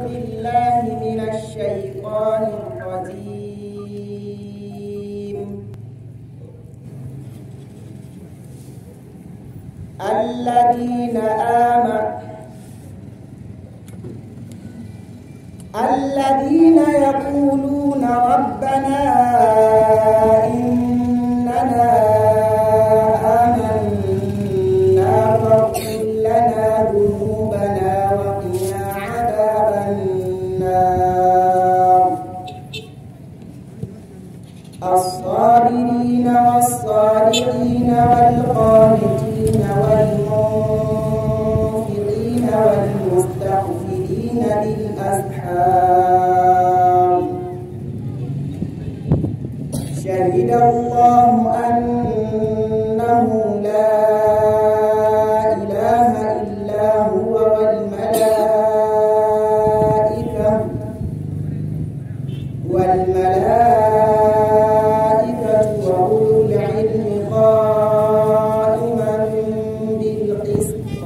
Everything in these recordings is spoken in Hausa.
بالله من الشيطان الرجيم الذين آمنوا الذين يقولون ربنا إننا آمنا فاغفر لنا ذنوبنا وقنا عذاب النار الصابرين والصادقين والقانتين والمنفقين والمستغفرين بالأسحار شهد الله أنه لا إله إلا هو والملائكة والملائكة وأولو العلم قائما بالقسط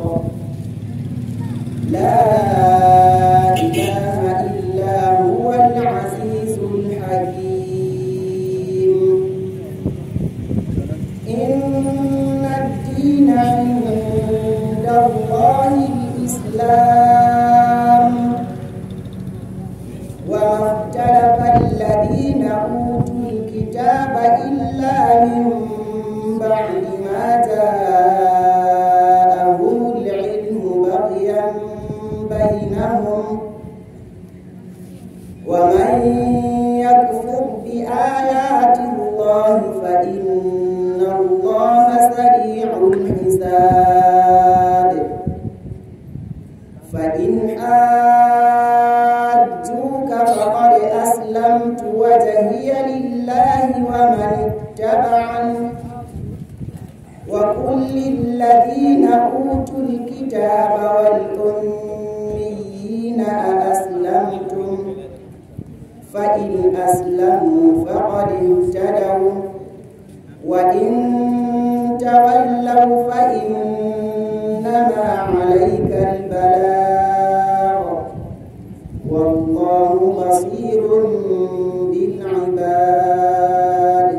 لا إله إلا هو العزيز الحكيم إن الدين عند الله الإسلام وما اختلف الذين أوتوا الكتاب إلا من بعد ما جاءهم العلم بغيا بينهم ومن يكفر بآيات الله فإن الله سريع الحساب فإن حاجوك فقد أسلمت وجهي لله ومن اتبعني وقل للذين أوتوا الكتاب والأميين أأسلمتم فإن أسلموا فقد اهتدوا وإن تولوا فإنما عليك البلاغ والله بصير بالعباد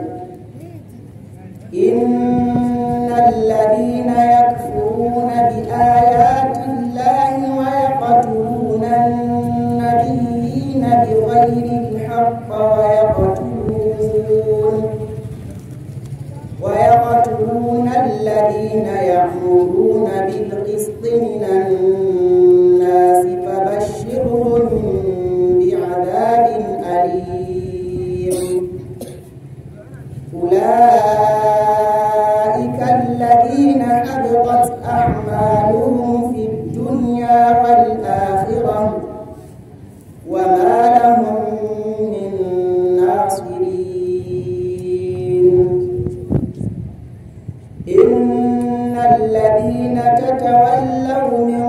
إن الذين يكفرون بآيات الله ويقتلون النبيين بغير الحق ويقتلون ويقتلون الذين يأمرون بالقسط من الناس فبشرهم بعذاب أليم أولئك الذين حبطت أعمالهم في الدنيا والآخرة وما لهم من ناصرين إن الذين تتولوا من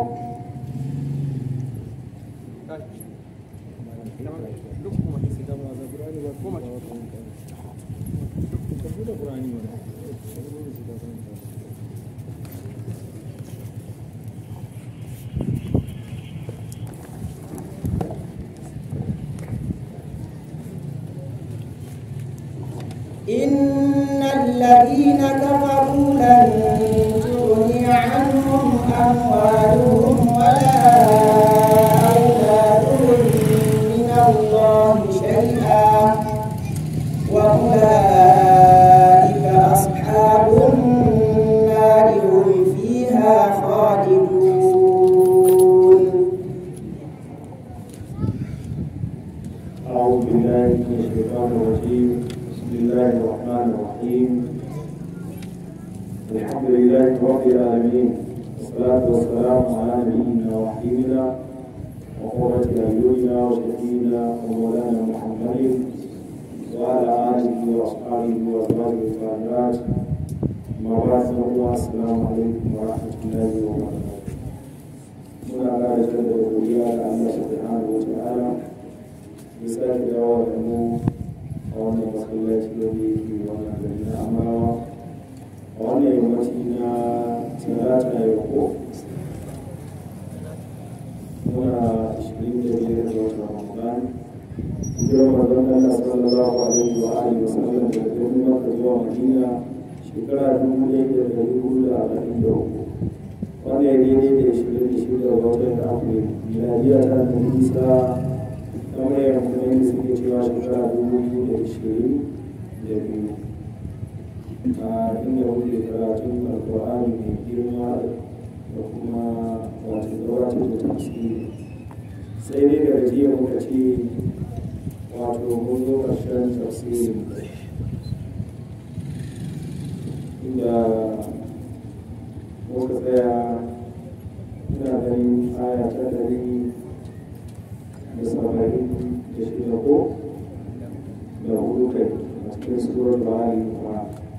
إن الذين كفروا لن تغني عنهم أموالهم ولا أولادهم من الله شيئا وأولئك أصحاب النار هم فيها خالدون أعوذ بالله من الشيطان الرجيم بسم الله الرحمن الرحيم الحمد لله رب العالمين والصلاة والسلام على نبينا وحبيبنا وقرة أعيننا وشفينا ومولانا محمد وعلى آله وأصحابه وأزواجه الطاهرات ما بعد السلام عليكم ورحمة الله وبركاته muna ƙara jaddada godiya ga Allah subhanahu wa ta'ala ya sake dawo da mu a wannan masallaci da yake wannan gari na amarawa a wannan yammaci na talata yau ko muna ashirin da biyar ga watan ramadan hijirar manzon Allah sallallahu alaihi wa alihi wa sallam daga birnin Makka zuwa Madina shekara dubu ɗaya da ɗari hudu da arba'in da uku wanda ya daidai da ashirin da shida ga watan Afril miladiya ta da nisa kamar yadda kuma yadda suke cewa shekara dubu biyu da ashirin da biyu a inda muke karatun alkur'ani mai girma da kuma wato gabatar da tafsiri sai dai daga jiya muka ce wato mun zo ƙarshen tafsirin inda muka tsaya ina ganin aya ta ɗari da saba'in da shida ko da hudu kai a cikin surar bahari kuma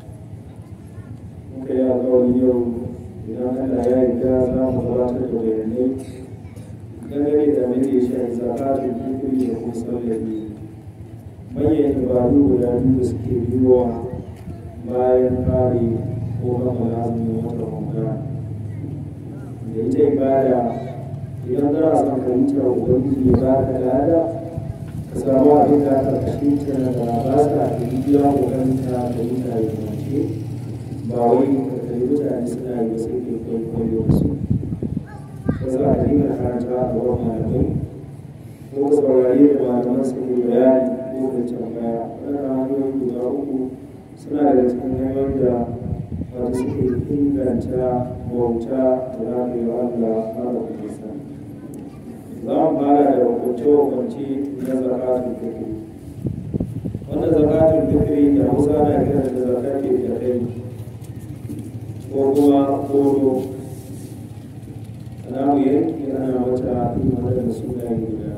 muka yi alƙawarin yau idan Allah ya yarda za mu gabatar da bayanai dangane da mai da shi zakatun fitri da kuma sallabi manyan ibadu guda biyu da suke biyuwa bayan kare ko gama lazumin wata ramadan da ita ibada idan za a san fahimtar ubangiji ya ba ka lada ka samu abin da aka fahimta da ba sa ka yi biya kokanta da mutane mace ba wai ka kalli mutane suna yi sai ke kwaikwayo su ba za a dinga karanta a wurin malamai ko ka saurari da malaman su ke bayani ko ka tambaya wannan hanyoyi guda uku suna daga cikin hanyoyin da wata suke inganta bauta da za ka yi wa Allah fara kuma sani za mu fara da hukunce-hukunce na zakatun fitri wannan zakatun fitri da hausa na kiran da zakatun da kai ko kuma kodo ana mu yanki ana mata imanar da sunaye guda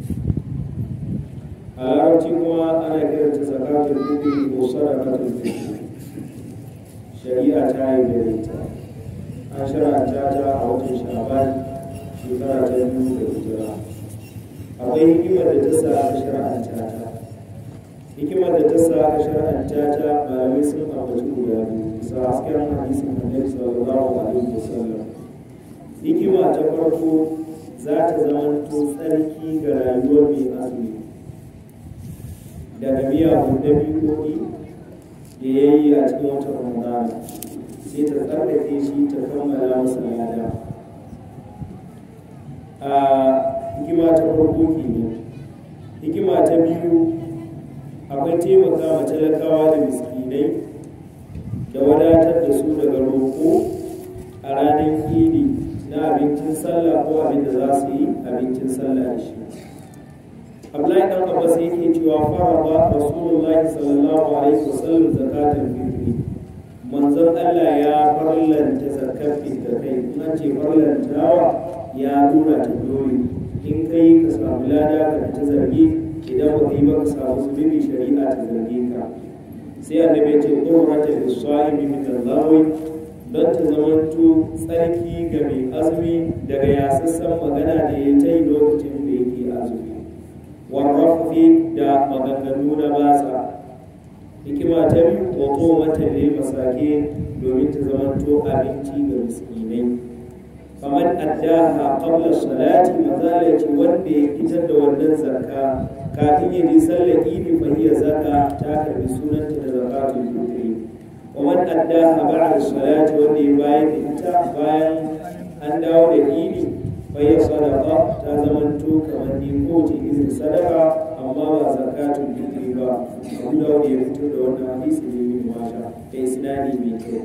a larabci kuma ana kiran ta zakatun fitri ko sadakatun fitri shari'a ta yi da ita an shara'anta ta a watan sha'ban shekara ta biyu da hijira akwai hikimar da ta sa aka shara'anta ta hikimar da ta sa aka shara'anta ta malamai sun ambaci guda biyu bisa hasken hadisin annabi sallallahu alaihi wasallam hikima ta farko za ta zama to tsarki ga rayuwar mai azumi daga miyagun dabi'o'i da ya yi a cikin watan ramadana sai ta tsarkake shi ta kammala masa lada a hikima ta farko kenan hikima ta biyu akwai taimaka ma talakawa da miskinai da wadatar da su daga roƙo a ranar idi na abincin sallah ko abin da za su yi abincin sallah da shi Abdullahi dan Abbas yake cewa faraba Rasulullahi sallallahu alaihi wasallam zakatul fitri manzon Allah ya farlanta zakat da kai in an ce farlantawa ya nuna ta dole in kai ka samu lada ka ta zargi idan ba kai ba ka samu zunubi shari'a ta zarge ka sai annabi ya ce qurrata lis-sa'imi min al-lawi don ta zamanto tsarki ga mai azumi daga yasassan magana da ya ta yi lokacin da yake azumi warrafi da maganganu na batsa hikima ta biyu wato mata ne masake domin ta zamanto abinci ga miskinai kamar addaha qabla salati mazalati wanda ya fitar da wannan zakka kafin ya ji sallar idi fa hiya zakka ta karbi sunanta da zakatul fitri ومن أداها بعد الصلاة واللي باين انت باين أن داود الإيدي فهي صدقة تزمنتو كمن يقوت إذن صدقة أما زكاة الفطر با أبو داود يفتر دون حديث من ماشا كإسناني ميتو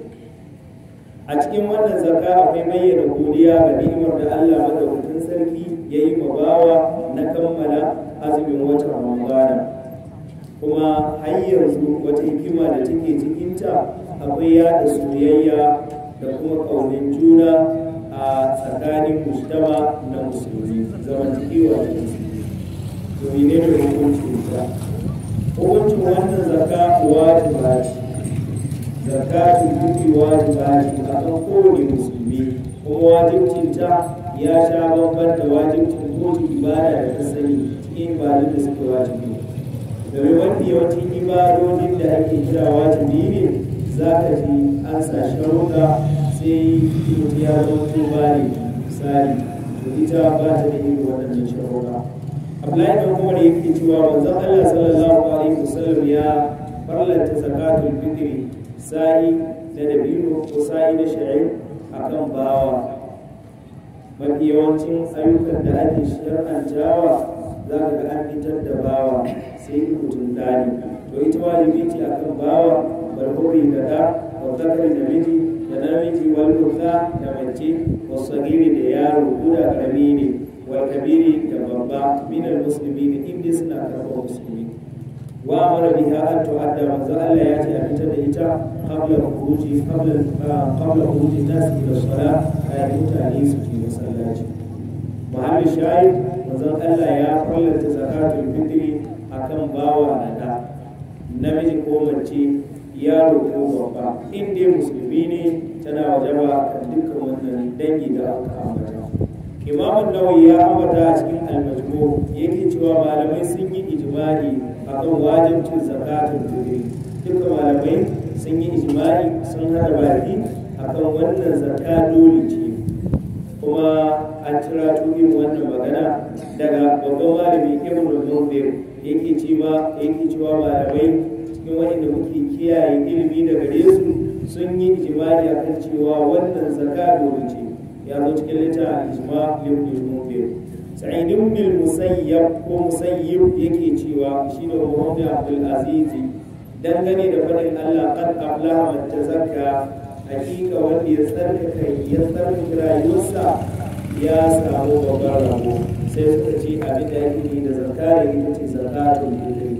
a cikin wannan zaka akwai bayyana godiya ga ni'imar da Allah madaukakin sarki ya yi bawa na kammala azumin watan Ramadana kuma har yanzu wata hikima da take cikinta akwai yada soyayya da kuma ƙaunin juna a tsakanin mujtama na musulmi zamantakewa da musulmi domin ne da hukuncin ta hukuncin wannan zaka wajiba ce zakatu duki wajiba ce a kan kowane musulmi kuma wajibcin ta ya sha bambam da wajibcin kowace ibada da ta sani cikin ibadun da suka wajibi domin wanda yawancin ibadodin da ake kira wajibi ne za ka ji an sa sharuɗa sai mutum ya zo ko bari misali to ita ba ta da irin waɗannan sharuɗa Abdullahi dan Umar yake cewa manzon Allah sallallahu alaihi wasallam ya farlanta zakatul fitri sa'i na dabino ko sa'i na sha'ir akan bawa mafi yawancin ayyukan da ake shar'antawa za ka ga an fitar da bawa sai mutum dani to ita wajibi ce akan bawa barkuri da da wa zakari da miji da namiji wal unsa da mace wa sagiri da yaro guda karami ne wal kabiri da babba min al muslimin inda suna karɓar musulmi wa amara biha an tu'adda manzo Allah ya ce a fitar da ita qabla khuruji qabla qabla khuruji nas ila salat ayi mutane su je masallaci mahalli shahid manzo Allah ya fallata zakatul fitri akan bawa na da namiji ko mace yaro ko babba in dai musulmi ne tana wajaba kan dukkan wannan dangi da aka ambata imamun nawawi ya ambata a cikin almajmu yake cewa malamai sun yi ijma'i akan wajibcin zakatul fitri duka malamai sun yi ijma'i sun hada baki akan wannan zakka dole ce kuma an cira irin wannan magana daga babban malami ibn al-munzir yake cewa yake cewa malamai cikin wanda muke kiyaye ilimi daga gare su sun yi ijma'i akan cewa wannan zakka dole ce ya zo cikin littafin ijma ibn al-munzir sa'id ibn al-musayyab ko musayyib yake cewa shine Muhammad Abdul Aziz dangane da fadin Allah qad aflaha man tazakka hakika wanda ya tsarkaka ya tsarkaka rayuwarsa ya samu babban rabo sai suka ce abin da yake yi da zakari ita ce zakatul fitri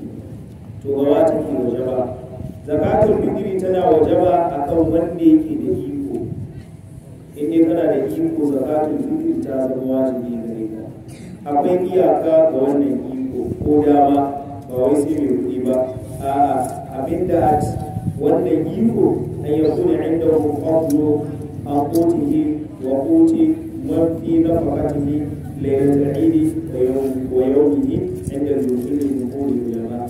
to ga wata ke wajaba zakatul fitri tana wajaba akan wanda yake da iko in dai kana da iko zakatul fitri ta zama wajibi gare ka akwai iyaka ga wannan iko ko dama ba wai sai mai kuɗi ba a'a abinda a wannan iko an yakuna indahu fadlu an qutihi wa quti man fi nafaqatihi laylatul eid wa yawmihi inda al-wusul al-nuhuri ulama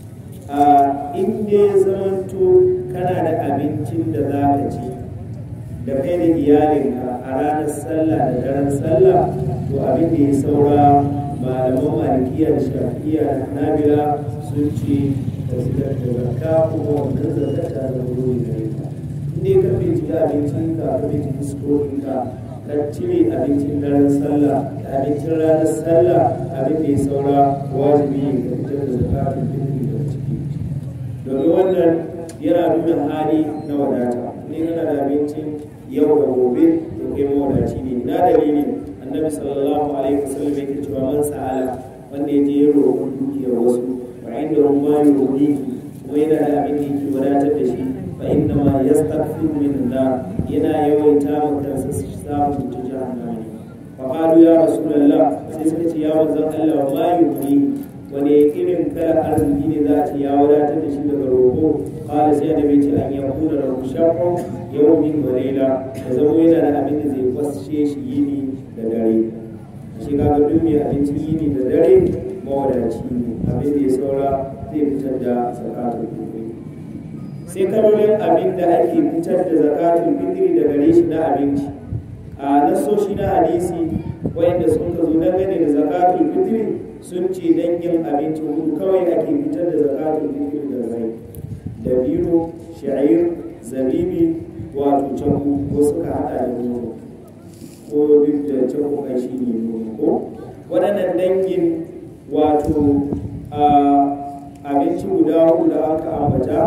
a in dai zamanto kana da abincin da za ka ci da kai da iyalinka a ranar sallah da daren sallah to abin da ya saura malaman malikiya da shafiya da nabila sun ce da fitar da zakka kuma wannan zakka ta zama dole gare ka inda ka bai ci abincin ka ka bai ci fuskokin ka ka cire abincin daren sallah da abincin ranar sallah abin da ya saura wajibi ne ka fitar da zakatun fitri daga ciki domin wannan yana nuna hali na wadata ne kana da abincin yau da gobe to kai mawadaci ne na dalili annabi sallallahu alaihi wasallam yake cewa man sa'ala wanda ya je ya roƙon dukiyar wasu fa inda rumma yuhdi kuma yana da abin da yake wadatar da shi fa inna ma yastaghfiru min Allah yana yawaita wa kansa samun ta jahannama ne fa qalu ya rasulullah sai suka ce ya manzon Allah ma yuhdi wani irin kala arziki ne za a ce ya wadatar da shi daga roƙo qala sai da bai ce an yakuna lahu shaqqa yawmin wa layla da zama yana da abin da zai kwasce shi yini da dare shi kaga duk mai abincin yini da dare mawadaci ne abin da ya saura zai fitar da zakatul fitri sai kalolin abin da ake fitar da zakatul fitri da gare shi na abinci a nasoshi na hadisi wayanda sun ka zo dangane da zakatul fitri sun ce dangin abinci hudu kawai ake fitar da zakatul fitri da gare da biro sha'ir zabibi wato canku ko suka hada da nono ko duk da canku kai shi ne nono ko waɗannan dangin wato abinci guda hudu da aka ambata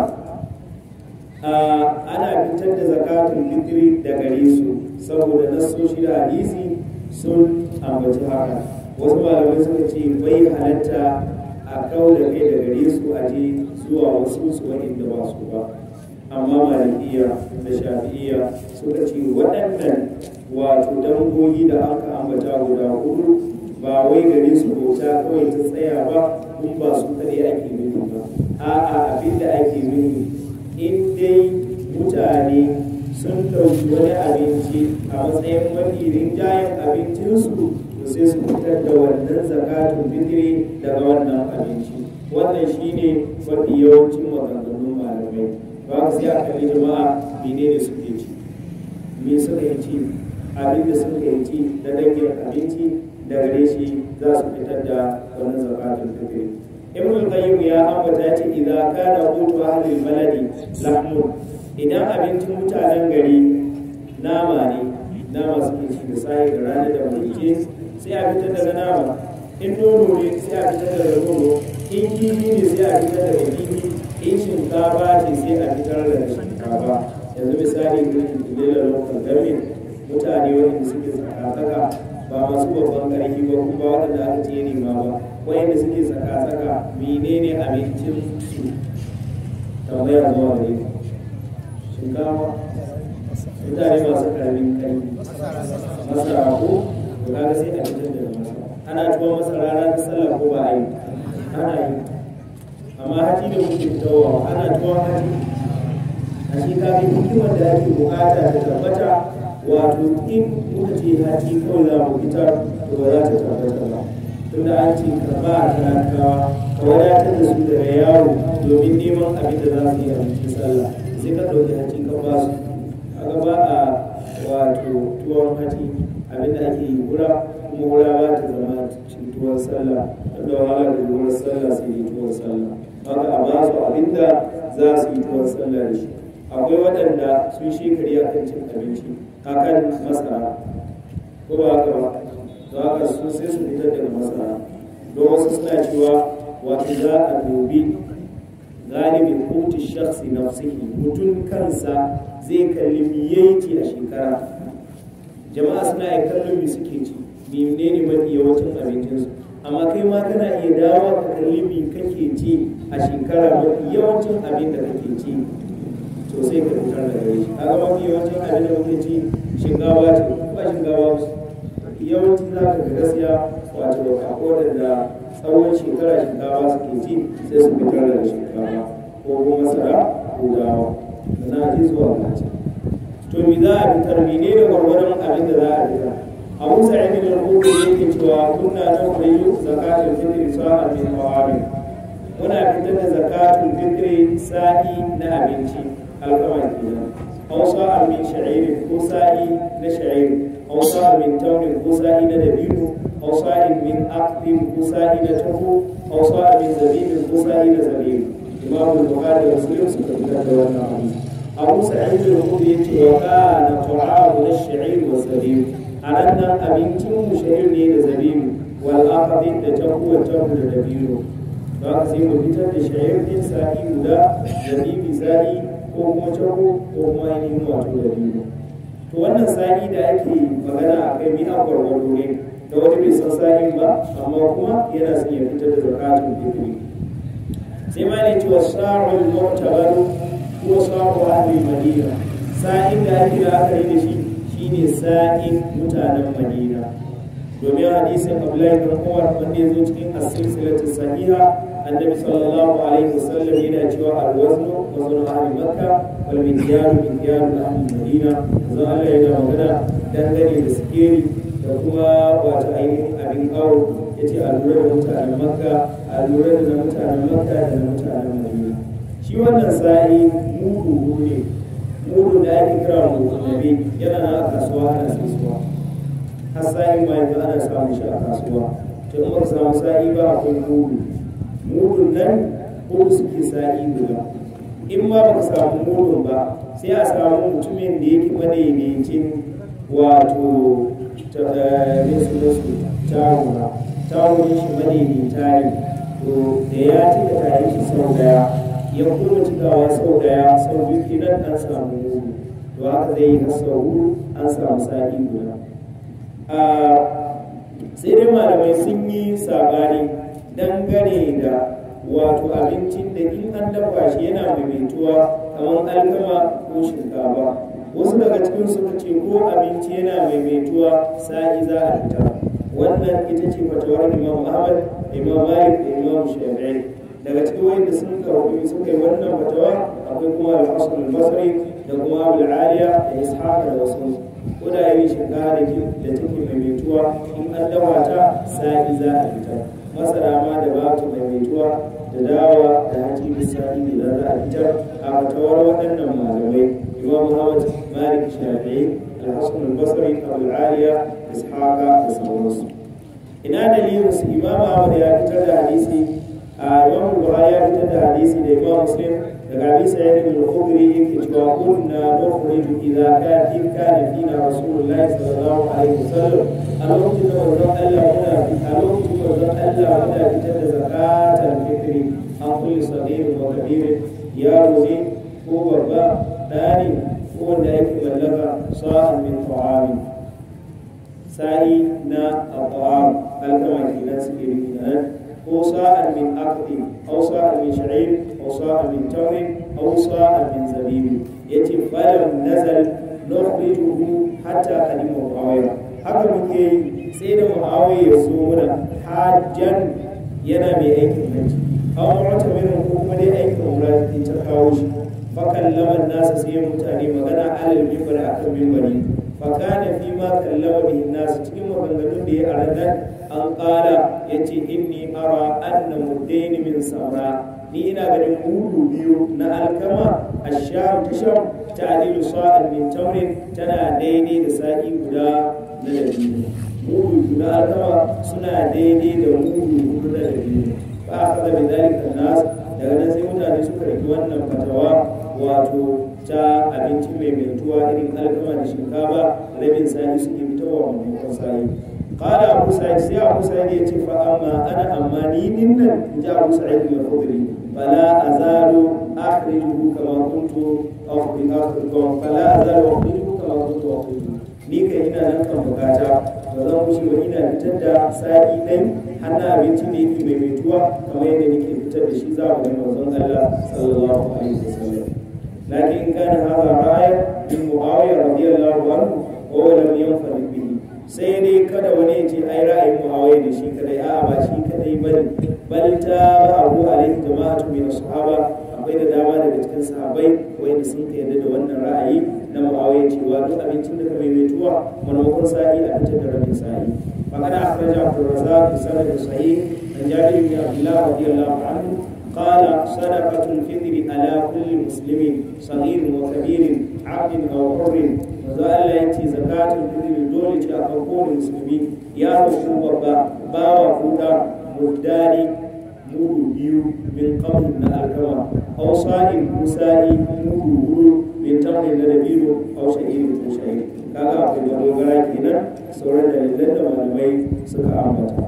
ana fitar da zakatun fitri da gare su saboda nasoshi da hadisi sun ambaci haka wasu malamai suka ce bai halatta a kawo da kai da gare su a je zuwa wasu su waɗanda ba su ba amma malikiya da shafi'iya suka ce waɗannan wato dangogi da aka ambata guda hudu ba wai gare su bauta kawai ta tsaya ba kun ba su kaɗai ake nufi ba a'a abin da ake nufi in dai mutane sun ɗauki wani abinci a matsayin mafi rinjayen abincinsu to sai su fitar da wannan zakatun fitri daga wannan abinci wannan shine mafi yawancin maganganun malamai ba sai a kalli jama'a menene suke ci me suka yi ci abin da suka yi ci da dangin abinci da gare shi za su fitar da wannan zakatul fitri ibn al-qayyim ya ambata ya ce idza kana qutu ahli al-baladi lahmun idan abincin mutanen gari nama ne nama suke ci da sai da rana da mulke sai a fitar daga nama in nono ne sai a fitar daga nono in kifi ne sai a fitar daga kifi in shinkafa ce sai a fitar daga shinkafa yanzu misali gurin lela lokacin gamin mutane wanda suke tsaka-tsaka ba masu babban ƙarfi ba kuma waɗanda aka ce nema ba wanda suke tsaka-tsaka menene abincin su tambaya zuwa gare ku shinkafa mutane masu ƙarfin ƙarfi masara ko to kaga sai a fitar da masara ana tuwon masara ranar sallah ko ba a yi ana yi amma haji da kuke fitowa ana tuwon haji a shi kafin hikimar da ake bukata ta tabbata wato in muka ce haji kawai za mu fitar to ba za ta tabbata ba tunda an ce ka ba a talakawa ka wadatar da su daga yaro domin neman abin da za su yi a cikin sallah sai ka ɗauki haji ka ba su a ba a wato tuwon haji abin da ake yi wura kuma wura ba ta zama cikin tuwon sallah wanda wahala da tuwon sallah sai yi tuwon sallah haka a ba su abin da za su yi tuwon sallah da shi akwai waɗanda sun shekari a kan cin abinci a kan masara ko ba haka ba to haka su sai su fitar daga masara don wasu suna cewa wato za a dubi galibin kuti shakhsi nafsihi mutum kansa zai kalli miyaiti a shekara jama'a suna iya kallon me suke ci menene mafi yawancin abincinsu amma kai ma kana iya dawo ka kalli me kake ci a shekara mafi yawancin abin da kake ci to sai ka fitar da gare shi kaga mafi yawancin abin da muke ci shinkawa ce ba shinkawa yawanci za ka ga gaskiya wato a da tsawon shekara shinkawa suke ci sai su fitar da shinkawa ko kuma masara ko dawa na ji zuwa gaci to mi za a fitar mene ne gwargwaron abin da za a fitar abu sa'id bin al-khudri yake cewa kunna nukhriyu zakatul fitri sa'an min qawamin muna fitar da zakatul fitri sa'i na abinci alkama kenan aw sa'an min sha'ir ko sa'i na sha'ir aw sa'an min tawrin ko sa'i na dabino aw sa'in min aqdin ko sa'i na tafu aw sa'an min zabibin ko sa'i na zabib imam al-bukhari da muslim suka fitar da wannan hadisi abu sa'id al-khudri yace wa kana ta'amu ash-sha'ir wa zabib anan abincin mu sha'ir ne da zabib wal aqdin da tafu wa tafu da dabino ba ka sai mu fitar da sha'ir din sa'i guda zabibi sa'i ko kuma cako ko kuma ainihin wato da biyu to wannan sa'i da ake magana a kai mi a gwargwado ne da wani bai san sa'in ba amma kuma yana son ya fitar da zakatun fitri sai ma ne cewa sa'ul mu'tabaru ko sa'u ahli madina sa'in da ake da aka yi da shi shine sa'in mutanen madina domin hadisin Abdullahi bin Umar wanda ya zo cikin as-silsilatu sahiha annabi sallallahu alaihi wasallam yana cewa al-waznu waznu ahli makka wal midyanu midyanu ahli madina zan Allah yana magana dangane da sikeri da kuma wato ainihin abin awo yace a lura da mutanen makka a lura da mutanen makka da na mutanen madina shi wannan sa'i mudu ne mudu da ake kira mudu nabi yana na a kasuwa ana saisuwa har sa'i ma yanzu ana samun shi a kasuwa to in baka samu sa'i ba akwai mudu mudun nan ko suke sa'i guda in ma baka samu mudun ba sai a samu mutumin da yake madaidaicin wato ne su da su tawuna tawunin shi madaidaita ne to da ya cika tare shi sau daya ya kuma cikawa sau daya sau biyu kenan an samu mudu to haka zai yi har sau hudu an samu sa'i guda sai dai malamai sun yi sabani dangane da wato abincin da in an dafa shi yana maimaituwa kamar alkama ko shinkafa wasu daga cikin suka ce ko abinci yana maimaituwa sa'i za a fita wannan ita ce fatawar imam ahmad imam malik da imam shafi'i daga cikin wanda sun karɓi suka yi wannan fatawa akwai kuma al-hasan al-basri da kuma abul aliya da ishaq da wasu ko da yi shinkafa da da take maimaituwa in an dafa ta sa'i za a fita masara ma da ba ta maimaituwa da dawa da haji misali da za a fitar a fatawar waɗannan malamai imam muhammad malik shafi'i al-hasan al-basri abu aliya ishaqa da sauransu ina dalilin su imam ahmad ya fitar da hadisi a imam buhari ya fitar da hadisi da imam muslim daga abi sa'id al-khudri yake cewa kunna nukhriju idza kana in kana fina rasulullahi sallallahu alaihi wasallam a lokacin da manzon Allah muna a lokacin da manzon Allah muna fitar da zakatul fitri an kulli saghir wa kabir yaro ne ko babba ɗani ko wanda yake mallaka sa'an min ta'amin sa'i na al-ta'am alkama kenan suke nufi nan ko sa'an min aqdi aw sa'an min sha'ir aw sa'an min tawrin aw sa'an min zabib yace falam nazal nukhrijuhu hatta qadima muawiya haka muke yi sai da muawiya ya zo muna hajjan yana mai aikin hajji aw mu'tamirin ko kuma dai aikin umra ta kawo shi fakallaman nasa sai mutane magana alal mimbar akan mimbari fakana fi ma kallama bihi nasu cikin maganganun da ya arada an kala yace inni ara anna muddaini min samra ni ina ganin mudu biyu na alkama asham tasham ta'dilu sa'al min tamrin tana daidai da sa'i guda na dabino mudu biyu na alkama suna daidai da mudu hudu na dabino fa akhadha bi dhalika nas daga nan sai mutane suka riki wannan fatawa wato ta abinci mai mai irin alkama da shinkafa rabin sa'i suke fitowa maimakon sa'i qala abu sa'id sai abu sa'id ya ce fa amma ana amma ni din nan in ji abu sa'id al-khudri fala azalu akhrijuhu kama kuntu akhrijuhu fala azalu akhrijuhu kama kuntu akhrijuhu ni kai ina nan kan bukata ba zan wuce ba ina fitar da sa'i ɗai har na abinci ne yake mai maituwa kamar yadda nake fitar da shi za mu ga manzon Allah sallallahu alaihi wasallam لكن كان هذا رأي من معاوية رضي الله عنه وهو لم ينفرد به sai dai kada wani ya ce ai ra'ayin muawiya ne shi kadai a ba shi kadai bane bal ta abu alaihi jama'atu min sahaba akwai da dama daga cikin sahabbai wanda sun yarda da wannan ra'ayi na muawiya cewa duk abincin da ka mai metuwa maimakon sa'i a fitar da rabin sa'i faqad akhraja Abdul Razzaq bi sanadin sahih an Jabir bin Abdullah radiyallahu anhu قال صدقة الفطر على كل مسلم صغير وكبير عبد أو حر وزال يأتي زكاة الفطر دولة أكون مسلمي يا رسول الله باوا فوتا مداري mudu biyu min qabl na alkama aw sa'in musa'i mudu hudu min tamrin na dabino aw sha'irin ko sha'ir kaga akwai da dogara kenan sauran dalilan da malamai suka ambata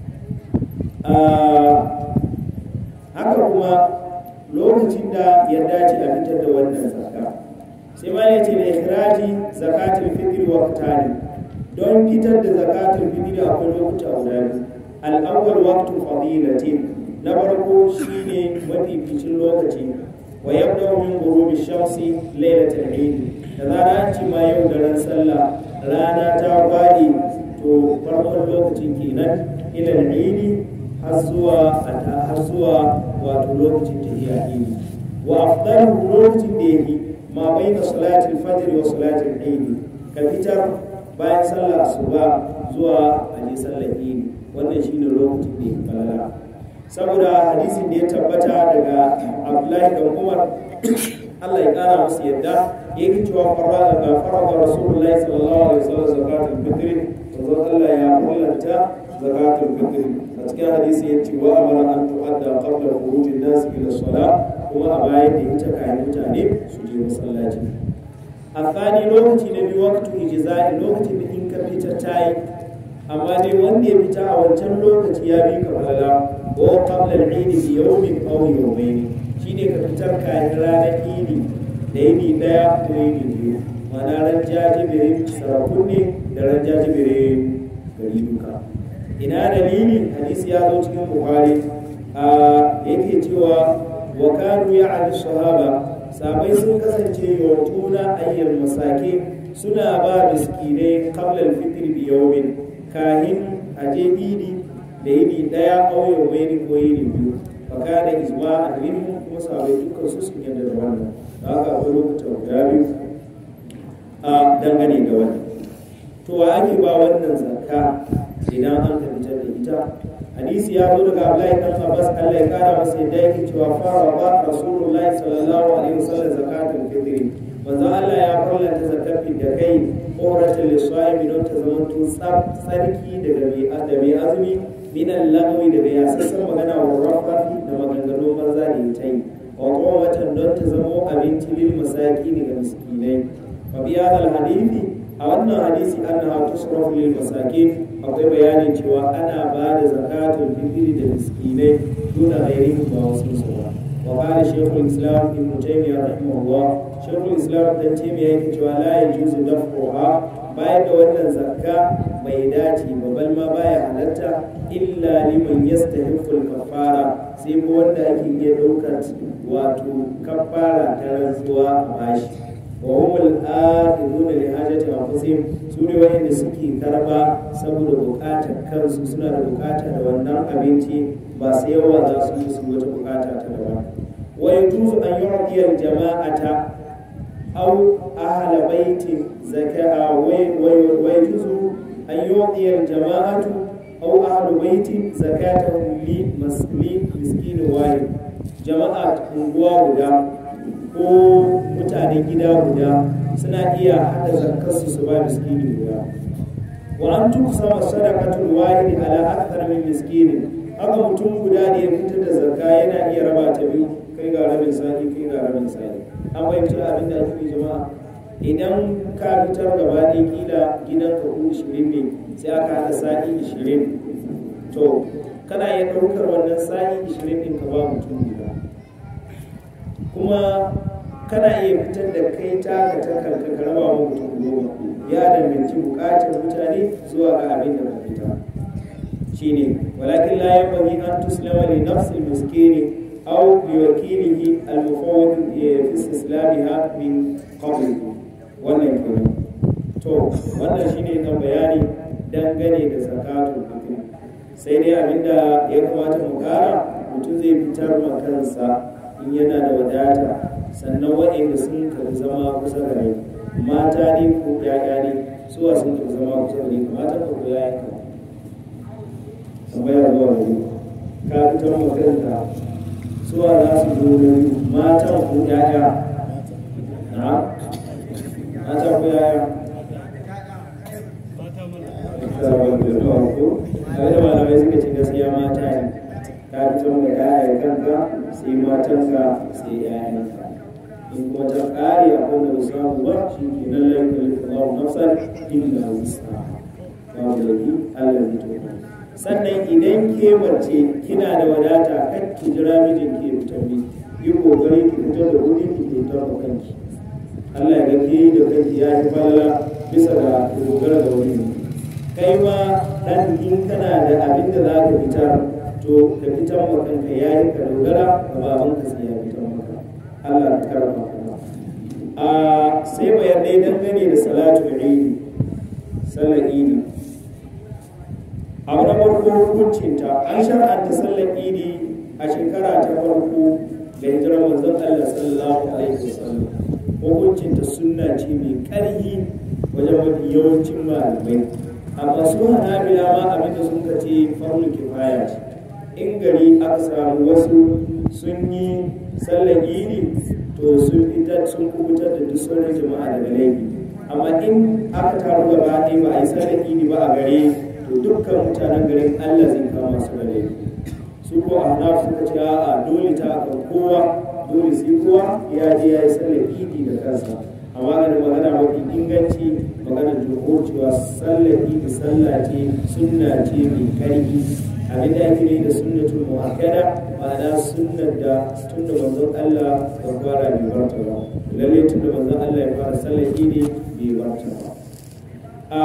haka kuma lokacin da ya dace a fitar da wannan zakka sai ma ya ce da ikhraji zakatul fitr wa qitali don fitar da zakatul fitr akwai lokuta guda biyu al-awwal waqtu fadilatin na farko shine mafificin lokaci wa yabda min ghurubi shamsi lailatul eid da zara an ci ma yau da ran sallah rana ta fadi to farkon lokacin kenan ila al-eid har zuwa har zuwa wato lokacin tafiya idi wa afdalu lokacin da yake ma baina salatul fajr wa salatul eid ka fitar bayan sallar asuba zuwa aje sallar idi wannan shine lokacin da yake falala saboda hadisin da ya tabbata daga Abdullahi dan Umar Allah ya kara masa yadda yake cewa farada ga farada Rasulullahi sallallahu alaihi wasallam zakatul fitr manzon Allah ya kullanta zakatul fitr a cikin hadisi ya ce wa amara an tu'adda qabla khurujin nas ila salat kuma a bayan da ita kayan mutane su je masallaci a tsani lokaci na biyu waktu ijza'i lokacin da in ka fita tayi amma dai wanda ya fita a wancan lokaci ya bi ka falala ko qabla al-eid bi yawmin aw yawmayn shine ka fitar kayan ranar idi da yini daya ko yini biyu ma'ana ran jajibirin sarakun ne da ran jajibirin gari duka ina dalili hadisi ya zo cikin bukhari a yake cewa wa kanu ya'al sahaba sabai sun kasance yawtuna ayyal masaki suna ba miskinai qabla al-fitr bi yawmin kahin aje idi da yini daya aw yawmayn ko yini biyu fa kana ijma'an minhum kuma sabai dukkan su sun yarda da wannan da haka akwai lokacin guda biyu a dangane da wannan to wa ake ba wannan zakka idan an ka fitar da ita hadisi ya zo daga Abdullahi dan Abbas Allah ya kara masa yadda yake cewa fara ba Rasulullahi sallallahu alaihi wasallam zakatul fitr manzo Allah ya farlanta zakafi da kai ƙoratin lissaimi don ta zama tun tsarki daga mai azumi minan lagawi daga yasassan magana wa rafafi da maganganu maza da ya ta yi wa watan don ta zama abinci lil masaki daga miskinai fa biya al hadithi a wannan hadisi annaha tusrafu lil masakin akwai bayanin cewa ana ba da zakatul fitri da miskinai duna ghairihim ba wasu su ba wa qala shaykhul islam ibn taymiyyah rahimahullah shaykhul islam dan taymiyyah yake cewa la yajuzu daf'uha bayan da wannan zakka bai dace ba bal ma baya halatta illa liman yastahiqqul kafara sai ko wanda ake iya daukar wato kafara ta rantsuwa a bashi wa humul akhiduna li hajati anfusihim su ne wanda suke karba saboda bukatar kansu suna da bukata da wannan abinci ba sai yawa za su yi su wata bukata ta daban wa yajuzu an yu'tiya jama'ata aw ahla baitin zaka'a wa yajuzu an yu'tiya jama'atu aw ahlu baitin zakatahum li miskin wahid jama'a unguwa guda ko mutanen gida guda suna iya hada zakarsu su ba miskini guda wa an tuksama sadaqatul wahid ala akthar min miskini haka mutum guda ne ya fitar da zakka yana iya raba ta biyu kai ga rabin sa'i kai ga rabin sa'i an fahimci abin da ake jama'a idan ka fitar gaba ɗaya kila gidan ka ku ishirin ne sai aka haɗa sa'i ishirin to kana iya ɗaukar wannan sa'i ishirin ɗin ka ba mutum guda kuma kana iya fitar da kai taka ta kanka ka raba wa mutum goma ya danganci bukatar mutane zuwa ga abin da ka fita shine walakin la yanbaghi an tuslama li nafsi miskini aw li wakilihi al mufawwid fi istislamiha min qabl wannan kenan to wannan shine kan bayani dangane da zakatul fitr sai dai abinda ya kamata mu kara mutum zai fitar ma kansa in yana da wadata sannan waɗanda sun karbi zama kusa da rai mata ne ko ƴaƴa ne suwa sun karbi zama kusa da rai mata ko ƴaƴa ka tambaya zuwa wani ka fitar makaranta suwa za su zo da matan ko ƴaƴa na mata ko ƴaƴa abin da malamai suka ce gaskiya mata ne ka fito da ƴaƴan kanka sai matanka sai ƴaƴanka in kuma ta ƙare a wanda ba samu ba shi ke nan laifin Allahu nafsan illa wusa babu laifi Allah zai to sannan idan ke mace kina da wadata kan ki jira mijin ki fitar mi yi kokari ki fitar da kuɗi ki fitar da kanki Allah ya ga ke da kanki ya fi falla bisa ga dogara da wani kai ma dan in kana da abin da za ka fitar to ka fitar ma kanka ya yi ka dogara ga babanka sai ya fitar maka Allah ka karfa a sai bayanai dangane da salatu idi sallar idi abu na farko hukuncinta an shar'anta sallar idi a shekara ta farko da hijirar manzon Allah sallallahu alaihi wasallam hukuncinta sunna ce mai ƙarfi wajen mafi yawancin malamai amma su hanabila ma abinda sun ka ce farlun kifaya ce in gari aka samu wasu sun yi sallar idi to sun fitar sun kubutar da duk sauran jama'a daga laifi amma in aka taru gaba ɗaya ba a yi sallar idi ba a gare to dukkan mutanen garin allah zai kama su da laifi su ko a hana suka ce a dole ta kan kowa dole sai kowa ya je ya yi sallar idi da kansa amma ga magana mafi inganci magana jumhur cewa sallar idi sallah ce sunna ce mai karfi abin da ake yi da sunnatul muakkada ma'ana sunnar da tun da manzon Allah ya fara bai barta ba lalle tun da manzon Allah ya fara sallar idi bai barta ba a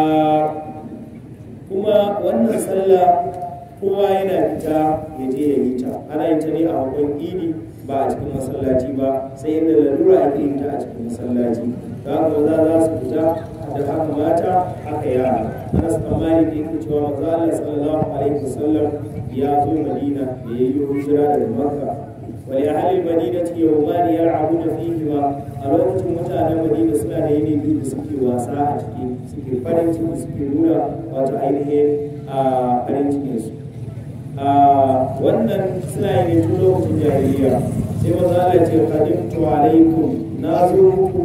kuma wannan sallah kowa yana fita ya je ya yi ta ana yin ta ne a hakon idi ba a cikin masallaci ba sai inda lalura ake yin ta a cikin masallaci da haka maza za su fita da haka mata haka yara anas tsammani da yake cewa maza Allah sallallahu alaihi wasallam ya zo madina da ya yi hijira daga makka wa li ahli madinati yawman yal'abuna fihi ma a lokacin mutanen madina suna da yini biyu da suke wasa a ciki suke farin ciki suke nuna wato ainihin a farin cikin su wannan suna yin tun lokacin jahiliya sai maza Allah ce qadimtu alaikum na zo muku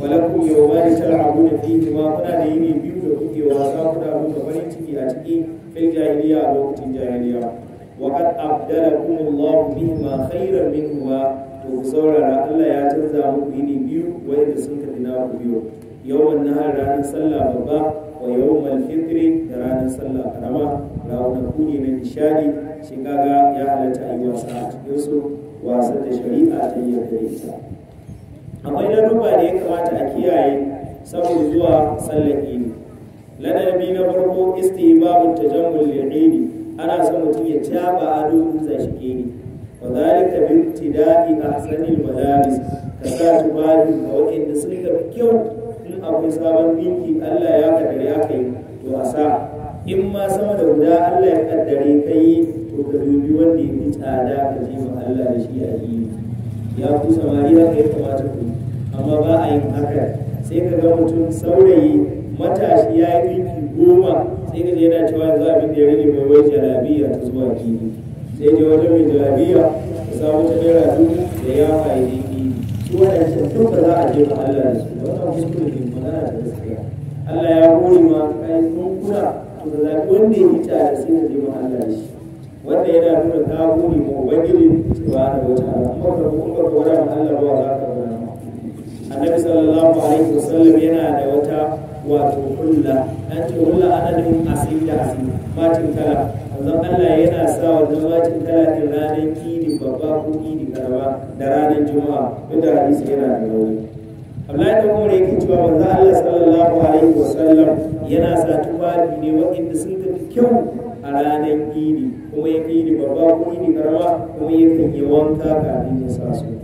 walakum yawmani tal'abuna fihi ma kuna da yini biyu da kuke wasa kuna nuna farin ciki a cikin fil jahiliya a lokacin jahiliya wa qad abdalakum Allah bihima khayran minhuma to ku saurara Allah ya canza muku yini biyu wanda sun kafi na ku biyu yawan nahar ranar sallah babba wa yawmal fitri da ranar sallah karama ranaku ne na nishadi shi kaga ya halatta a yi wasa a cikin su wasan da shari'a ta yi da ita akwai ladubba da ya kamata a kiyaye saboda zuwa sallar idi ladabi na farko istihbabu tajammul lil ana son mutum ya caba ado in za shi idi wa zalika bi ibtida'i ahsanil malabis ka sa tubabi ga wanda suka fi kyau in akwai sabon dinki Allah ya kaddare aka yi to a sa in ma sama da guda Allah ya kaddare kai to ka dubi wanda ya fi tsada ka je ma Allah da shi a yi ya ku samari haka ya kamata ku amma ba a yin haka sai ka ga mutum saurayi matashi ya yi dinki goma sai ka je yana cewa yanzu abin da ya rage mai wai jalabiya ta zuwa kini sai je wajen mai jalabiya ka samu ta naira dubu da ya fa'i dinki su waɗancan duka za a je ma Allah da su wannan kuskure ne magana da gaskiya Allah ya hori ma kayan kunkuna to da zaɓi wanda ya hita da sai ka je ma Allah da shi wanda yana nuna ka hori ma ubangiji subhanahu wa ta'ala kuma ka kuma ka wada ma Allah ba za ka wada ma annabi sallallahu alaihi wasallam yana da wata wato kulla an ce kulla ana nufin asin da asin matin kala manzon Allah yana sa wannan matin kala din ranar idi babba ko idi karama da ranar juma'a duk da hadisi yana da rauni Abdullahi da Umar yake cewa manzon Allah sallallahu alaihi wasallam yana sa tufafi ne waɗanda sun tafi kyau a ranar idi kuma ya idi babba ko idi karama kuma yakan yi wanka kafin ya sa su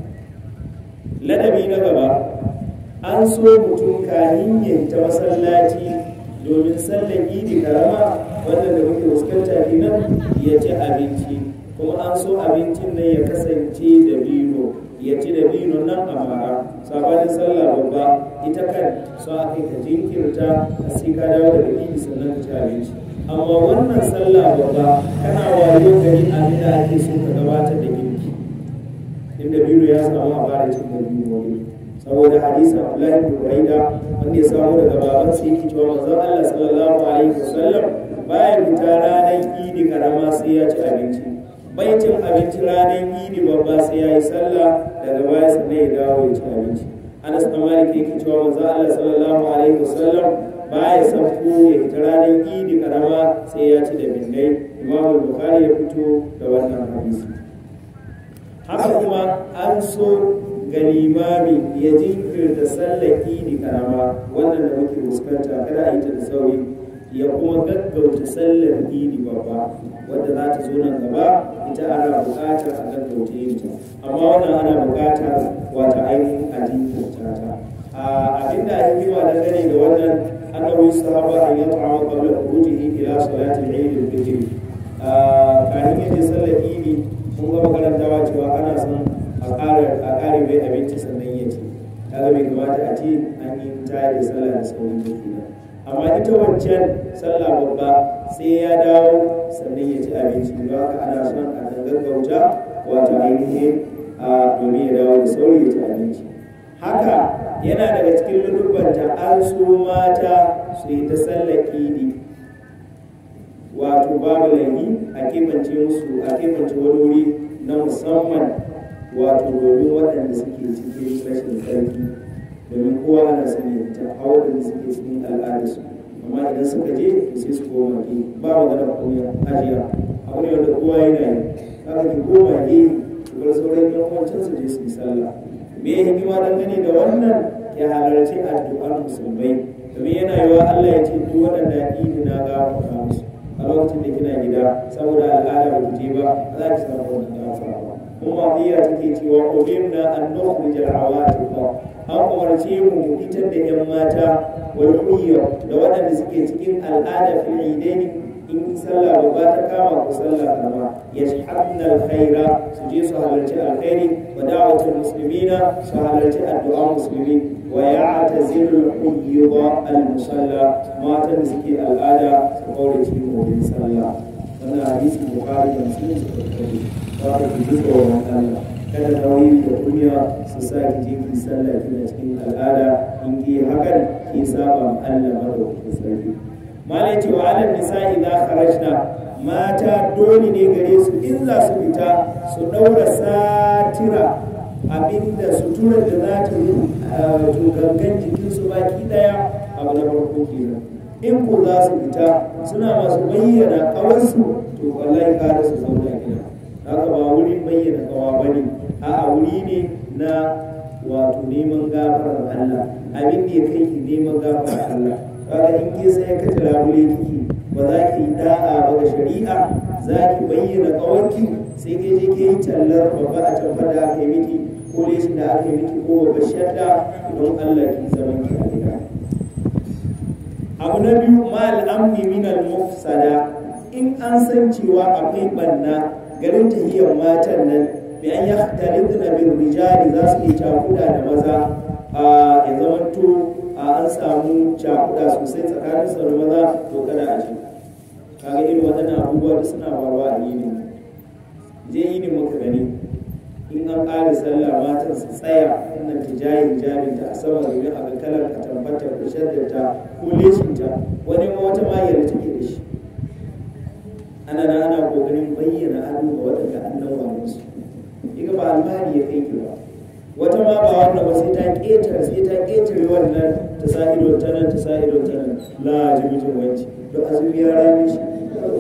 ladabi na gaba an so mutum kahin ya ta masallaci domin sallar idi karama wanda da muke fuskanta kenan ya ci abinci kuma an so abincin nan ya kasance da bino ya ci da bino nan a mara sabanin sallah babba ita kan so a kai ka jinkirta a sai ka dawo daga idi sannan ka ci abinci amma wannan sallah babba kana wayo gari abin da ake so ka gabatar da girki inda bino ya samu a fara cin da bino wani saboda hadisin Abdullahi bin Buraida wanda ya samu daga baban sa yake cewa manzon Allah sallallahu alaihi wasallam baya fita ranar Idi karama sai ya ci abinci bai cin abinci ranar Idi babba sai ya yi sallah daga baya sannan ya dawo ya ci abinci Anas bin Malik yake cewa manzon Allah sallallahu alaihi wasallam baya sauko ya fita ranar Idi karama sai ya ci da bindai Imam Bukhari ya fito da wannan hadisi haka kuma an so ga limami ya jinkirta sallar idi karama wannan da muke fuskanta kada a yi ta da sauri ya kuma gaggauta sallar idi babba wadda za ta zo nan gaba ita ana buƙatar a gaggauta yin ta amma wannan ana buƙatar wata ainihin a jinkirta ta abin da ake yi wa dangane da wannan annabi sahaba an yi ta'awa qabla khurujihi ila salati al-eid al-fitr kafin yaje sallar idi mun ga makarantawa cewa ana son a ƙara mai abinci sannan ya ci kaga bai kamata a ce an yi tayar da sallah da sauran da kenan amma ita wancan sallah babba sai ya dawo sannan ya ci abinci don haka ana son a dan gaggauta wato ainihin a domin ya dawo da sauri ya ci abinci haka yana daga cikin ludubbanta an so mata su yi ta sallar idi wato babu laifi a kimance musu a kimance wani wuri na musamman wato domin waɗanda suke cikin rashin tsarki domin kowa ana sani ta a waɗanda suke cikin al'adarsu amma idan suka je sai su koma ke ba magana koya ajiya abu ne wanda kowa yana yi haka ki koma ke su bar sauran yan wancan su je su yi sallah me ya hikima dangane da wannan ke halarci addu'ar musulmai domin yana yiwa Allah ya ce duk waɗanda idi na gafarta musu a lokacin da kina gida saboda al'ada ba ku je ba za ki samu wannan gafara ba kuma biya take cewa umirna an nukhrij al-awatiq an umarce mu mu fitar da yan mata wal huyya da waɗanda suke cikin al'ada fil idaini in sallah babba ta kama ku sallah kama yashhabna al-khaira su je su halarci alkhairi wa da'watul muslimina su halarci addu'a musulmi wa ya'tazilu al-huyyida al-musalla matan da suke al'ada su kaure cikin wurin sallah wannan hadisi bukhari da muslim suka kawo ba ka ji tsoron Allah kada nauyi da kunya su sa ki je ki sallah kina cikin al'ada in ki hakan ki saba ma Allah madaukakin sarki malai ce wa alal nisa idza kharajna mata dole ne gare su in za su fita su daura satira abinda suturar da za ta yi gangan jikinsu baki daya abu na farko kenan in ko za su fita suna masu bayyana kawansu to wallahi kada su zauna gida haka ba wurin bayyana kawa bane a wuri ne na wato neman gafarar Allah abin da ya kai ki neman gafarar Allah kaga in ke sai ka labule kiki ba za ki yi da'a ba ga shari'a za ki bayyana kawanki sai ke je ke yi tallar babba a can da aka yi miki ko leshin da aka yi miki ko babbar shadda don Allah ki zaman ki a gida abu na biyu ma al'amni min al-mufsada in an san cewa akwai banna garin tahiyar matan nan bi an yahtalitna bil rijali za su yi cakuda da maza a ya zamanto a an samu cakuda sosai tsakanin sa da maza to kada a ji kaga irin waɗannan abubuwa da suna faruwa a yini je yini muka gani in an ƙara sallah matan su tsaya wannan tijayin jami'in ta a sama domin a ga kalar ka tabbatar da shaddata ko leshinta wani ma wata mayar take da shi ana na ana kokarin bayyana ado ga waɗanda an nan wani su iga ba alfahari ya kai ki ba wata ma ba wannan ba sai ta ƙetare sai ta ƙetare wannan ta sa ido ta nan ta sa ido ta nan la ji mijin wanci don azumi ya rame shi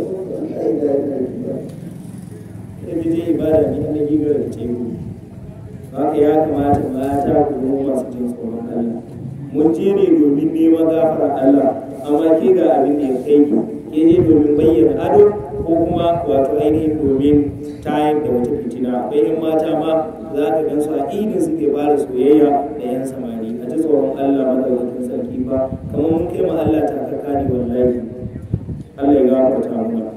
ita je ibada ne na gigar da teku haka ya kamata mata ku zama masu jin tsoron Allah mun je ne domin neman gafara Allah amma ke ga abin da ya kai ki ke je domin bayyana ado ko kuma wato ainihin domin tayar da wata fitina akwai yan mata ma za ka gan su a idin suke fara soyayya da yan samari a ji tsoron Allah madaukakin sarki ba kamar mun kai ma Allah takaka ne wallahi Allah ya gafarta mana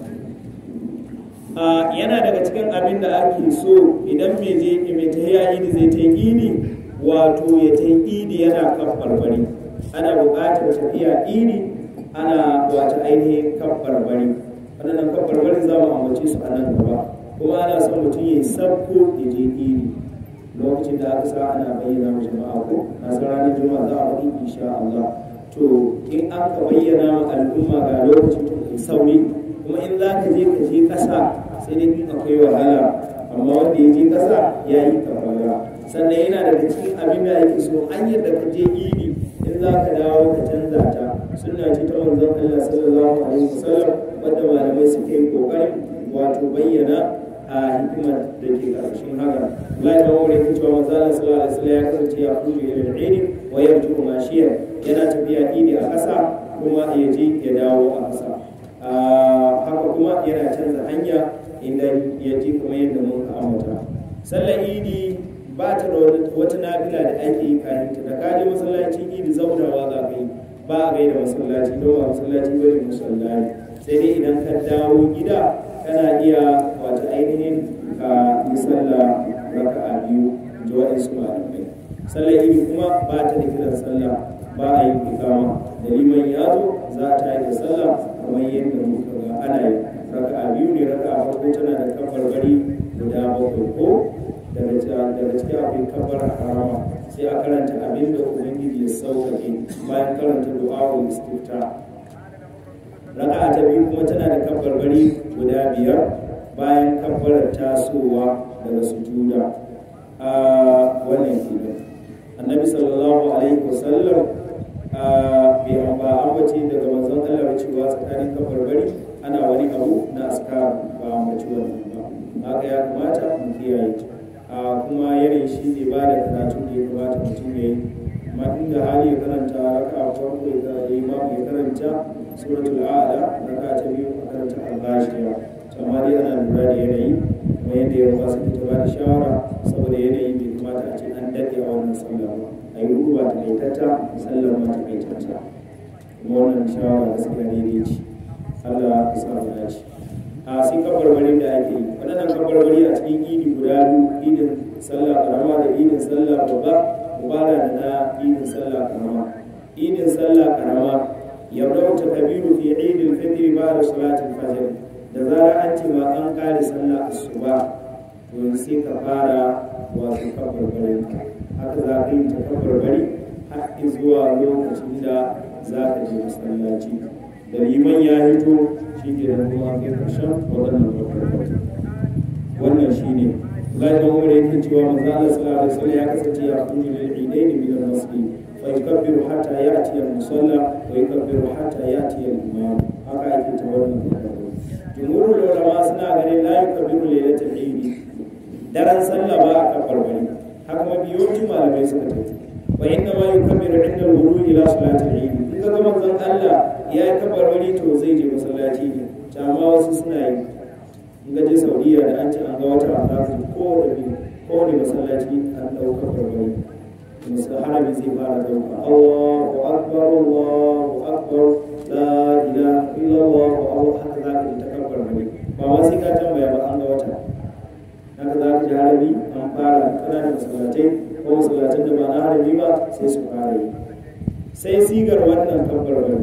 yana daga cikin abin da ake so idan mai je mai tahiya idi zai ta idi wato ya ta idi yana kan barbari ana buƙatar tafiya idi ana wata ainihin kan barbari waɗannan kan barbari za mu ambace su a nan gaba kuma ana son mutum ya yi sabko ya je idi lokacin da aka sa ana bayyana wa jama'a ko na san ranar juma'a za a faɗi insha Allah to in an ka bayyana ma al'umma ga lokacin to kai sauri kuma in za ka je ka je ƙasa sai dai in akwai wahala amma wanda ya je ƙasa ya yi kafara sannan yana daga cikin abin da ake so an yadda ka je idi in za ka dawo ka canza ta suna ce ta manzon Allah sallallahu alaihi wasallam wadda malamai suka yi kokarin wato bayyana a hikimar da ke ƙarshen haka Allah ya mawa rikin cewa manzon Allah sallallahu alaihi wasallam ya kasance ya kuju ila al-idi wa yarju mashiyan yana tafiya idi a ƙasa kuma ya je ya dawo a ƙasa haka kuma yana canza hanya idan ya ji kuma yadda mun ka ambata sallar idi ba ta da wata nafila da ake yi kayan ta da kaje masallacin idi zaunawa za ka yi ba a gaida masallaci don ba masallaci bane musallaci sai dai idan ka dawo gida kana iya wata ainihin ka yi sallah raka'a biyu da waɗansu malamai sallar idi kuma ba ta da kiran sallah ba a yi ikama da liman ya zo za ta yi da sallah kamar yadda muka ga ana yi raka'a biyu ne raka'a farko tana da kafar bari guda bakwai ko daga cikin abin kafar harama sai a karanta abin da ubangiji ya sauƙaƙe bayan karanta du'a'ul istifta raka'a ta biyu kuma tana da kafar bari guda biyar bayan kafarar tasowa daga sujuda a wannan kenan annabi sallallahu alaihi wasallam bai ba ambaci daga manzon Allah cewa tsakanin kafar bari ana wani abu na askar ba ambaci wannan ba haka ya kamata mu kiyaye a kuma yanayin shi ne ba da karatun da ya kamata mutum ya yi amma inda hali ya karanta raka a farko ya imamu ya karanta suratul a'la raka ta biyu a karanta al-ghashiya amma dai ana lura da yanayi kuma yadda ya ba su ta ba da shawara saboda yanayin bai kamata a ce an daɗe a wannan sallah ba a yi ruwa ta kaitata sallar ma ta kaitata kuma wannan shawara gaskiya daidai ce Allah ya sa mu dace a sai kabarbarin da ake yi waɗannan kabarbari a cikin idi guda biyu idin sallah karama da idin sallah babba mubara da na idin sallah karama idin sallah karama yabda ta kabiru fi idil fitr ba'da salatin fajr da zarar an ce ma an kare sallah asuba to yanzu sai ka fara wato kabarbarin haka za ka yi ta kabarbari har zuwa lokacin da za ka je masallaci da liman ya hito shi ke da kuma kai karshen waɗannan kabarbarin wannan shi ne Allah ya umar yake cewa manzo Allah sallallahu alaihi wasallam ya kasance ya kunni lil idain min al-masjid fa yukabbiru hatta ya'ti al-musalla wa yukabbiru hatta ya'ti al-imam haka yake ta wannan jumhurul ulama suna ganin la yukabbiru lailatul eid daren sallah ba a kabarbari haka mabiyoci malamai suka tafi wa inna ma yukabbiru inda al-wudu ila salatul eid in ga manzon Allah ya yi kabarbari to zai je masallaci ne amma wasu suna yi in ga je Saudiya da an ce an ga wata an za su ko da bi ko da masallaci an dauka kabarbari musa harabi zai fara dauka Allahu akbar Allahu akbar la ilaha illallah Allahu haka za ka ta kabarbari ba ma sai ka tambaya ba an ga wata haka za ka ji harabi an fara ƙananan masallatai ko masallatan da ba na harabi ba sai su fara yi sai sigar wannan kabbarbari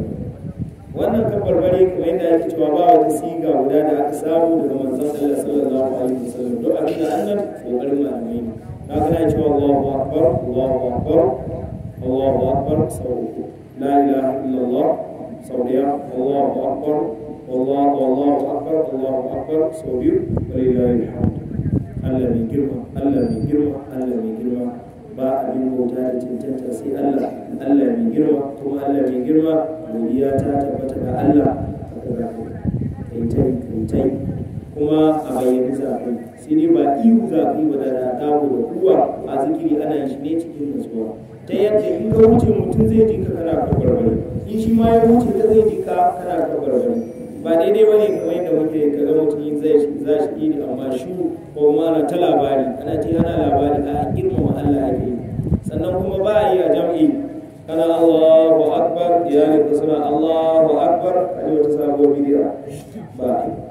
wannan kabbarbari kuma yadda ake cewa ba wata siga guda da aka samu daga manzon Allah sallallahu alaihi wasallam duk abin da annan kokarin malamai ne na kana cewa Allahu akbar Allahu akbar Allahu akbar sau uku la ilaha illallah sau daya Allahu akbar Allahu Allahu akbar Allahu akbar sau biyu walillahi alhamd Allah mai girma Allah mai girma Allah mai girma ba abin bauta da cancanta sai Allah Allah mai girma kuma Allah mai girma godiya ta tabbata ga Allah haka za ka kantai kantai kuma a bayyana zafi sai dai ba ihu zafi ba da dawo da kuwa a zikiri ana yin shi ne cikin nutsuwa ta yadda in ka wuce mutum zai ji ka kana kabarbari in shi ma ya wuce ka zai ji ka kana kabarbari ba daidai ba ne kamar yadda muke ka ga mutum zai za shi ne amma shu ko ma na ta labari ana ce ana labari a girmama Allah ake yi sannan kuma ba a yi a jam'i kana Allahu akbar iyalin ka suna Allahu akbar a yi wata sabuwar bidiya ba a yi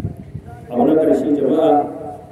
abu na ƙarshe jama'a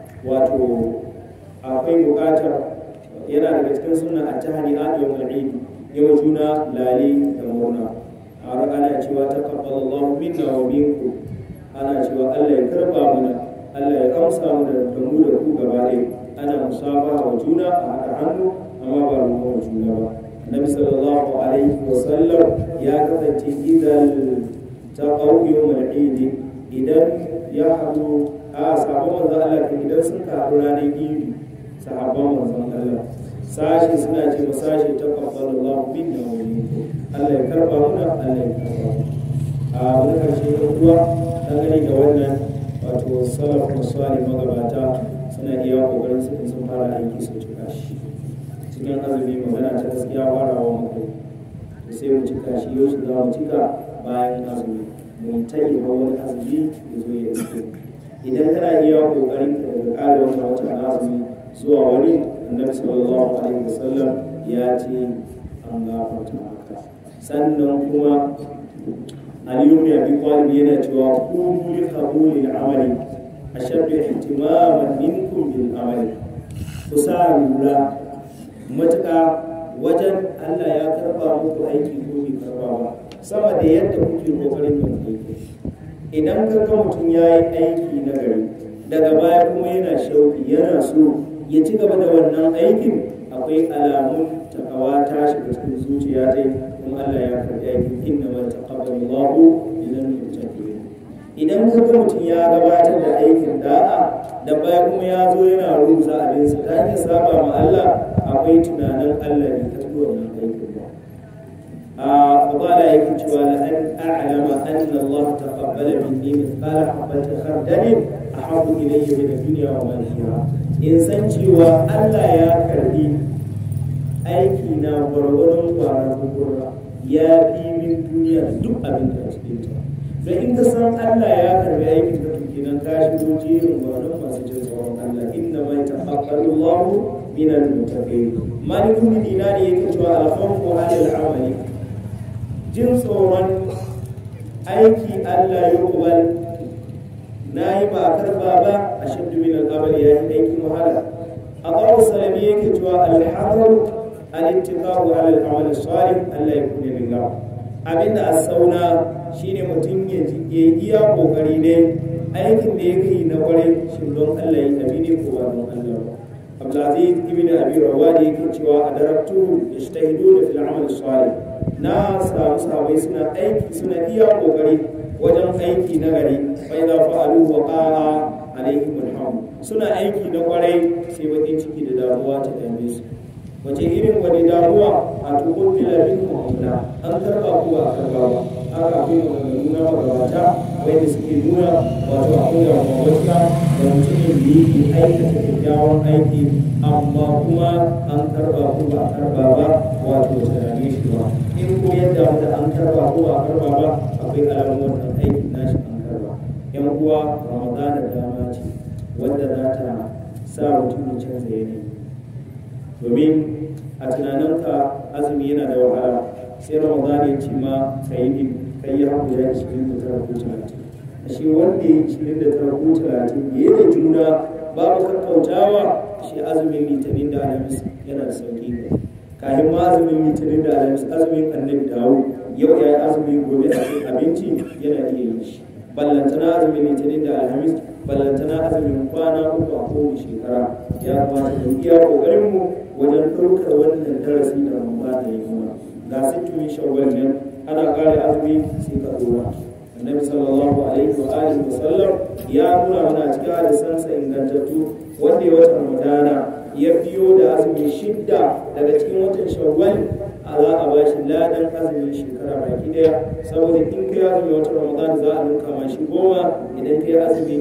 wato akwai buƙatar yana daga cikin suna a tahani a yau idi yau juna lali da murna a ana cewa taqabbalallahu minna wa minkum ana cewa Allah ya karba mana Allah ya amsa mana da mu da ku gaba ɗaya ana musabaha wa juna a haɗa hannu amma ba ruwa wa juna ba Nabi sallallahu alaihi wa sallam ya kasance idan ta ƙauye mai idi idan ya haɗu a sabon manzon Allah kan idan sun haɗu ranar idi sahabban manzon Allah sashi suna ce ma sashi ta kabbala Allah min da wani Allah ya karba muna Allah ya karba a wani karshe da kuwa dangane da wannan wato salaf musali magabata suna iya kokarin su sun fara aiki su cika shi cikin azumi magana ta gaskiya farawa mu kai to sai mu cika shi yau za mu cika bayan azumi mun tayi ba wani azumi ya zo ya iske idan kana iya kokarin ka da ƙara wannan wata azumi zuwa wani annabi sallallahu alaihi wasallam ya ce an gafarta maka sannan kuma aliyu mai abi talib yana cewa kunu li qabuli amali ashaddu ihtimaman minkum bil amali ku sa lura matuƙa wajen Allah ya karba muku aiki ko bai karba ba sama da yadda kuke kokarin yin aiki idan ka ga mutum ya yi aiki na gari daga baya kuma yana shauki yana so ya ci gaba da wannan aikin akwai alamun takawa ta shiga cikin zuciya dai kuma Allah ya karɓi aikin inna ma taqabbalu Allahu idan muttaqin idan ka ga mutum ya gabatar da aikin da'a da baya kuma ya zo yana rusa abin sa ta hanyar saba ma Allah akwai tunanin Allah ne ka ci wannan aikin ba a fadala yake cewa la an a'lama anna Allah taqabbala minni mithqala habatin khardalin ahabbu ilayya min ad-dunya wa ma fiha in san cewa Allah ya karbi aiki na gwargwadon kwanan gurgurra ya fi min duniya duk abin da a cikin ta da in ka san Allah ya karbi aikin ka to kenan ka shigo jerin gwanon masu jin tsoron Allah inna ma taqabbalu Allah min al-muttaqin malikun dinari yake cewa al-khawfu 'ala al-amali jin tsoron aiki Allah ya kubal na yi ba karba ba a shaddu min al'amal ya yi aikin wahala a ƙawar salami yake cewa alhazar al-ittiqa'u ala al-amal salih Allah ya kune billah abinda a sauna shine mutum ya iya kokari ne aikin da yake yi na kwarai shin don Allah ya tabi ne ko ba don Allah ba Abdulaziz ibn Abi Rawadi yake cewa a daraktu yajtahiduna fil amal salih na samu sahabai suna aiki suna iya kokari wajen aiki na gari fa idza fa'alu wa qa'a alaihim alhamd suna aiki na kwarai sai bakin ciki da damuwa ta dame su wace irin wani damuwa a tukun filabin mu'amala an karba ko a karba ba haka akwai maganganu na magabata wanda suke nuna wato akwai da mawata da mutumin da yake aikata kyakkyawan aiki amma kuma an karba ko ba a karba ba wato ta dame shi ba in ko yadda da an karba ko ba a karba ba akwai alamun wannan aikin nashi an karba yan uwa ramadana dama ce wadda za ta sa mutum ya canza yanayi domin a tunaninka azumi yana da wahala sai ramadan ya ce ma ka yi kai ya haku ya cikin da tara ko talatin a shi wanda ya cikin da tara ko talatin ya da juna babu kakkautawa shi azumin litinin da alhamis yana da sauki ne kafin ma azumin litinin da alhamis azumin annabi dawo yau ya yi azumi gobe a abinci yana iya yin shi ballantana azumin litinin da alhamis ballantana azumin kwana uku a kowace shekara ya kamata mu iya kokarin mu wajen ɗaukar wannan darasi da ramadan ya yi mana ga sittin shawwal nan ana kare azumi sai ka dora annabi sallallahu alaihi wa alihi wa sallam ya nuna mana cikin hadisansa ingantattu wanda ya wata ramadana ya biyo da azumi shidda daga cikin watan shawwal a za a bashi ladan azumin shekara baki daya saboda in kai azumi wata ramadana za a ninka ma shi goma idan kai azumi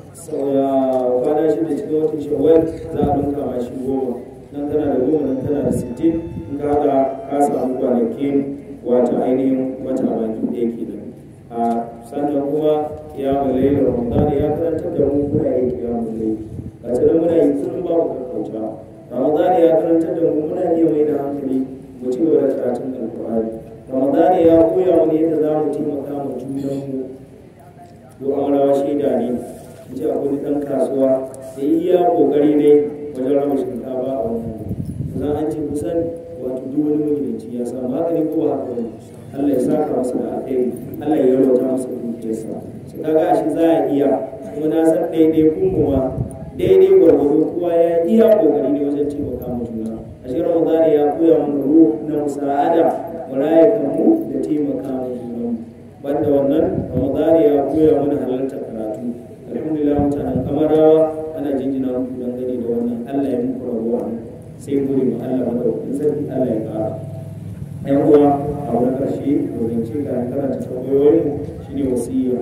kwana shida cikin watan shawwal za a ninka ma shi goma nan tana da goma nan tana da sittin in ka haɗa ka samu kwanakin wata ainihin wata baki ɗaya kenan a sannan kuma ya mulai da ramadan ya karanta da mu muna yin kiyamun lai a cikin muna yi kullum babu kakkauta ramadan ya karanta da mu muna iya mai da hankali mu ci gaba da karatun alkur'ani ramadan ya koya mana yadda za mu taimaka ma junanmu ko amarawa shaida ne mu ce akwai ɗan kasuwa da iya ƙoƙari ne wajen raba shinkafa a wannan kusan an ce kusan wato duk wani magidanci ya samu haka ne ko ba haka wani Allah ya saka masa da alheri Allah ya yarwata masa dukiyarsa su kaga shi za a iya kuma na san daidai kun ma daidai gwargwado kowa ya iya kokari ne wajen taimaka mu juna a shi Ramadan ya koya mana ruh na musa'ada mu raye kanmu da taimaka mu juna banda wannan Ramadan ya koya mana halarta karatu alhamdulillah mutanen kamarawa ana jinjina muku dangane da wannan Allah ya muku rabuwa sai guri mu Allah madaukakin sarki Allah ya kara yan uwa a wani ƙarshe domin ce ga karanta tambayoyin shine wasiya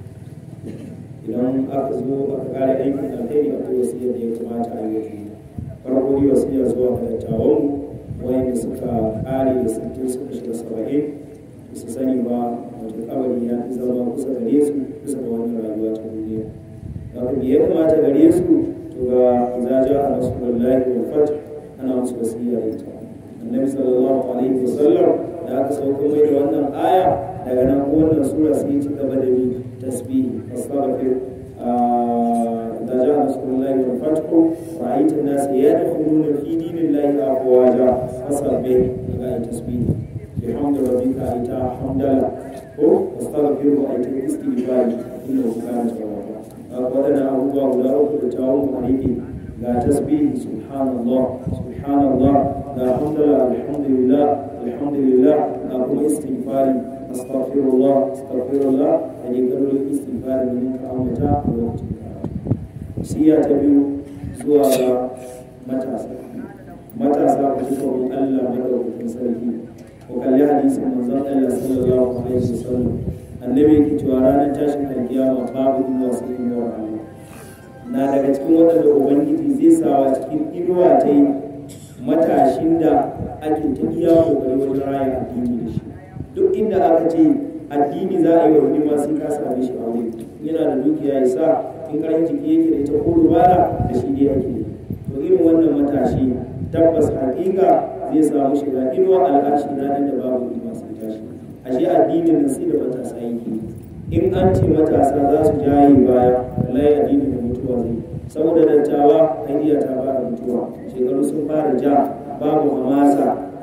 idan aka zo aka kare aikin alheri akwai wasiyar da ya kamata a yi farko ne wasiya zuwa ga dattawan wayanda suka kare da sittin suka shiga saba'in su sani ba wato kabari ya fi zama kusa gare su kusa da wannan rayuwa ta duniya haka ya kamata gare su to ga izaja a rasulullahi wal fath ana musu wasiya da ita annabi sallallahu alaihi wasallam da aka sauko mai da wannan aya daga nan wannan sura sai ci gaba da bi tasbihi astaghfir da ja rasulullahi wal fathu ra'aita an-nas yadkhuluna fi dinillahi afwaja fasabbih daga tasbihi bihamdi rabbika ita hamdala ko astaghfiru ita istighfar innahu kana tawwaba wadannan abubuwa guda uku da tawon mu ga tasbihi subhanallah subhanallah ga hamdala alhamdulillah alhamdulillah ga kuma istighfari astaghfirullah astaghfirullah da ne kalolin istighfari da muka ambata a lokacin siya ta biyu zuwa ga matasa matasa ku ji tsoron Allah madaukakin sarki ko kalli hadisin manzon Allah sallallahu alaihi wasallam annabi yake cewa ranar tashin alkiyama babu inuwa sai inuwar Allah na daga cikin waɗanda ubangiji zai sawa cikin inuwa ta yi matashin da ake ta iya kokari wajen raya addini da shi duk inda aka ce addini za a yi wa hidima sai ka same shi aure yana da dukiya ya sa in karin jiki yake da ita ko dubara da shi dai ake to irin wannan matashi tabbas hakika zai samu shiga inuwa al'arshi ranar da babu hidima sai tashi ashe addinin nan sai da matasa yake in an ce matasa za su jaye baya wallahi addinin da mutuwa zai saboda dattawa haidiya ta fara mutuwa shekaru sun fara ja babu hamasa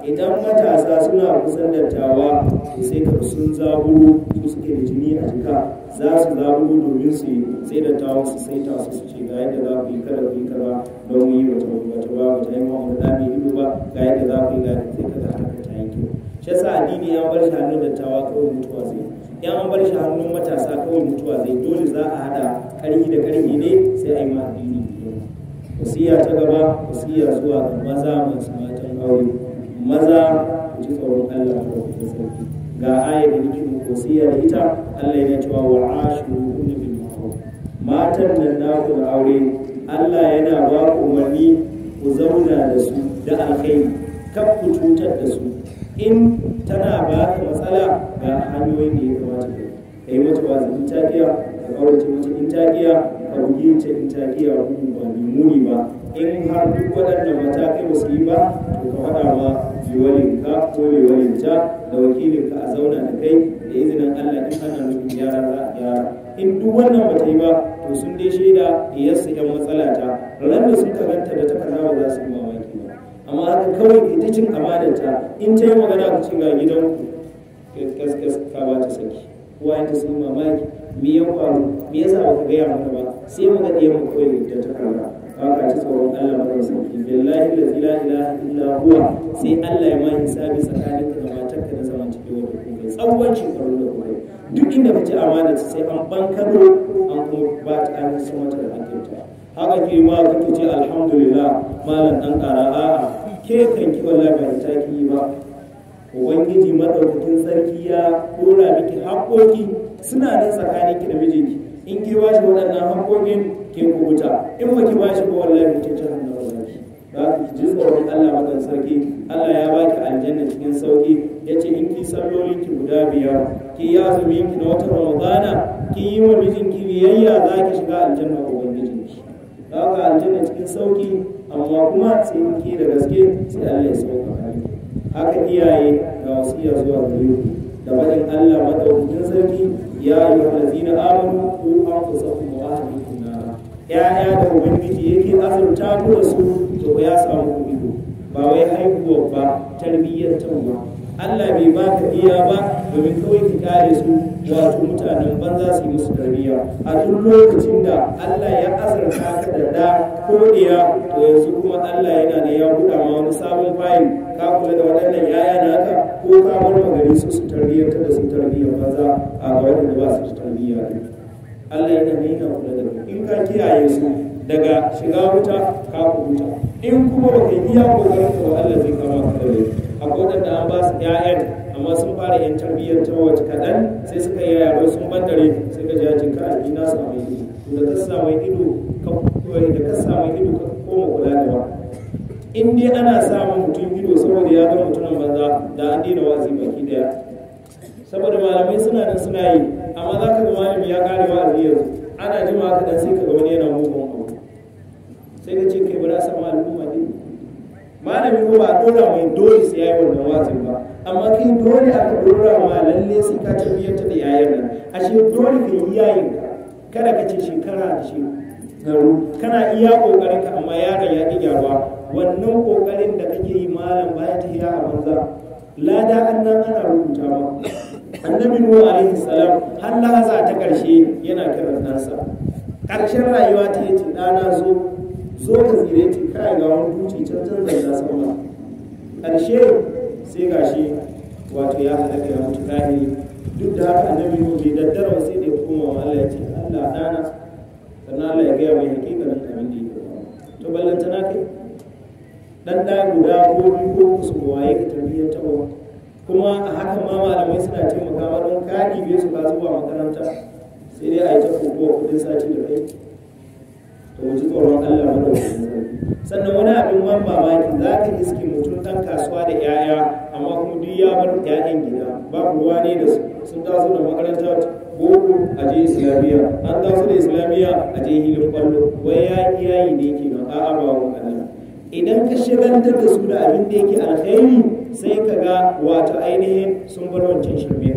idan matasa suna kusan dattawa to sai ka sun zaburo su suke da jini a jika za su zaburo domin su yi sai dattawa su sai ta su ce ga yadda za ku yi kada ku yi kaza don mu yi wata wata ba wata yi ma wani ɗami ido ba ga yadda za ku yi ga sai ka ga haka ta yi kyau shi yasa addini ya bar shi hannun dattawa kawai mutuwa zai in an bar shi hannun matasa kawai mutuwa zai dole za a hada karhi da karhi ne sai a yi ma addini wasiya ta gaba wasiya zuwa ga maza masu matan aure maza ku ji tsoron Allah da ku sarki ga ayar da nake muku wasiya da ita Allah yana cewa wa ashiruhunna bil ma'ruf matan nan naku da aure Allah yana ba ku umarni ku zauna da su da alkhairi kar ku cutar da su in tana ba ka matsala ga hanyoyin da ya kamata ka yi mata wazi in ta kiya ka kaurace mata in ta kiya ka bugi ta in ta kiya bugu ba mai muni ba in har duk waɗannan matakai ba su yi ba to ka faɗa ma liwalinka ko liwalinta da wakilinka a zauna da kai da izinin Allah in ana nufin gyara za a gyara in duk wannan ba ta yi ba to sun dai shaida iyarsu yan matsala ta ran da sun karanta da takarda ba za su yi mamaki ba amma haka kawai ita cin amananta in ta yi magana ku ce ga gidanku gaskas ka ba ta saki kowa ta sun mamaki me ya faru me yasa baka gaya mana ba sai mu ga ɗiyan mu kawai da ta karba haka ci tsoron Allah mara sauki billahi la ilaha illa huwa sai Allah ya ma hisabi tsakaninka da matarka da zaman cikin wata kuma tsawon shekaru da kuma duk inda ka ci amana sai an bankaro an kuma ba ta an san mata da hakinta haka ke ma kake ce alhamdulillah malam dan kara a'a ke kan ki wallahi ba ta ki ba ubangiji madaukakin sarki ya dora miki haƙoƙi suna nan tsakanin ki da mijinki in ki ba shi waɗannan haƙoƙin ke kubuta in ba ki ba shi ba wallahi ki ci hannu wallahi ba ki ji tsoron Allah madan sarki Allah ya baki aljanna cikin sauki yace in ki sallolin ki guda biyar ki yi azumin ki na watan Ramadana ki yi wa mijinki biyayya za ki shiga aljanna ubangijinki haka aljanna cikin sauki amma kuma sai ki da gaske sai Allah ya sauka miki haka iyaye ga wasiya zuwa gare ku da baɗin Allah madaukakin sarki ya yi wa lazina amanu ku an kusa ku wa ahlikum nara ya'ya da ubangiji yake azurta ku da su to ya samu ku ido ba wai haihuwa ba tarbiyyar ba Allah bai baka iya ba domin kawai ki kare su wato mutanen banza su yi musu tarbiyya a duk lokacin da Allah ya azurta ka da da ko diya to yanzu kuma Allah yana da ya buɗa ma wani sabon fayil ka kula da waɗannan yaya naka ko ka bar magari su su tarbiyyar da su tarbiyyar banza a ga waɗanda ba su tarbiyya Allah yana ne yana kula da ku in ka kiyaye su daga shiga wuta ka huta in kuma baka yi iya kokarin ka ba Allah zai kama ka da laifi akwai waɗanda an ba su ƴaƴan amma sun fara yan tarbiyyar ta wace kaɗan sai suka yi yaro sun bandare sai ka ji ajin ka albi na su mai ido da ka sa mai ido ka da ka sa mai ido ka koma kula da ba in dai ana samun mutum ido saboda ya ga mutumin banza da an daina wa'azi baki daya saboda malamai suna nan suna yi amma za ka ga malami ya kare wa'azi yanzu ana jima ka dan sai ka ga wani yana mugun abu sai ka ce kai ba za samu al'umma ne malami ko ba dora mai dole sai yayi wannan wa'azin ba amma kai dole aka dora ma lalle sai ka tarbiyyar da yayan nan ashe dole ka yi yayin ka kada ka ce shekara da shekaru kana iya kokarin ka amma yaron ya ki gyaruwa wannan kokarin da kake yi malam baya ta hiya a banza lada annan ana rubuta ma annabi nuhu alaihi salam har lahaza ta karshe yana kiran ɗansa ƙarshen rayuwa ta yi ɗana zo zo ka tsire ce kai ga wani duci can can zai na sama ƙarshe sai gashi wato ya halaka ya mutu kahiri duk da haka annabi nuhu bai daddara sai da ya koma wa Allah ya ce Allah ɗana sannan Allah ya gaya mai hakikanin abin da ya to ballanta na kai dan da guda ko biyu ko su waye ka tarbiyyar ta kuma a hakan ma malamai suna taimaka ma don ka ɗibe su ka zuwa makaranta sai dai a yi ta kokowa kudin sati da kai to mu ji tsoron Allah mana sannan wani abin man mamaki za ka iske mutum ɗan kasuwa da 'ya'ya amma kuma duk ya bar 'ya'yan gida babu ruwa ne da su sun taso da makaranta boko a je islamiyya an taso da islamiyya a je hilin kwallo wai ya yayi ne kenan a'a ba wa Allah idan ka shigantar da su da abin da yake alkhairi sai ka ga wato ainihin sun bar wancan shirme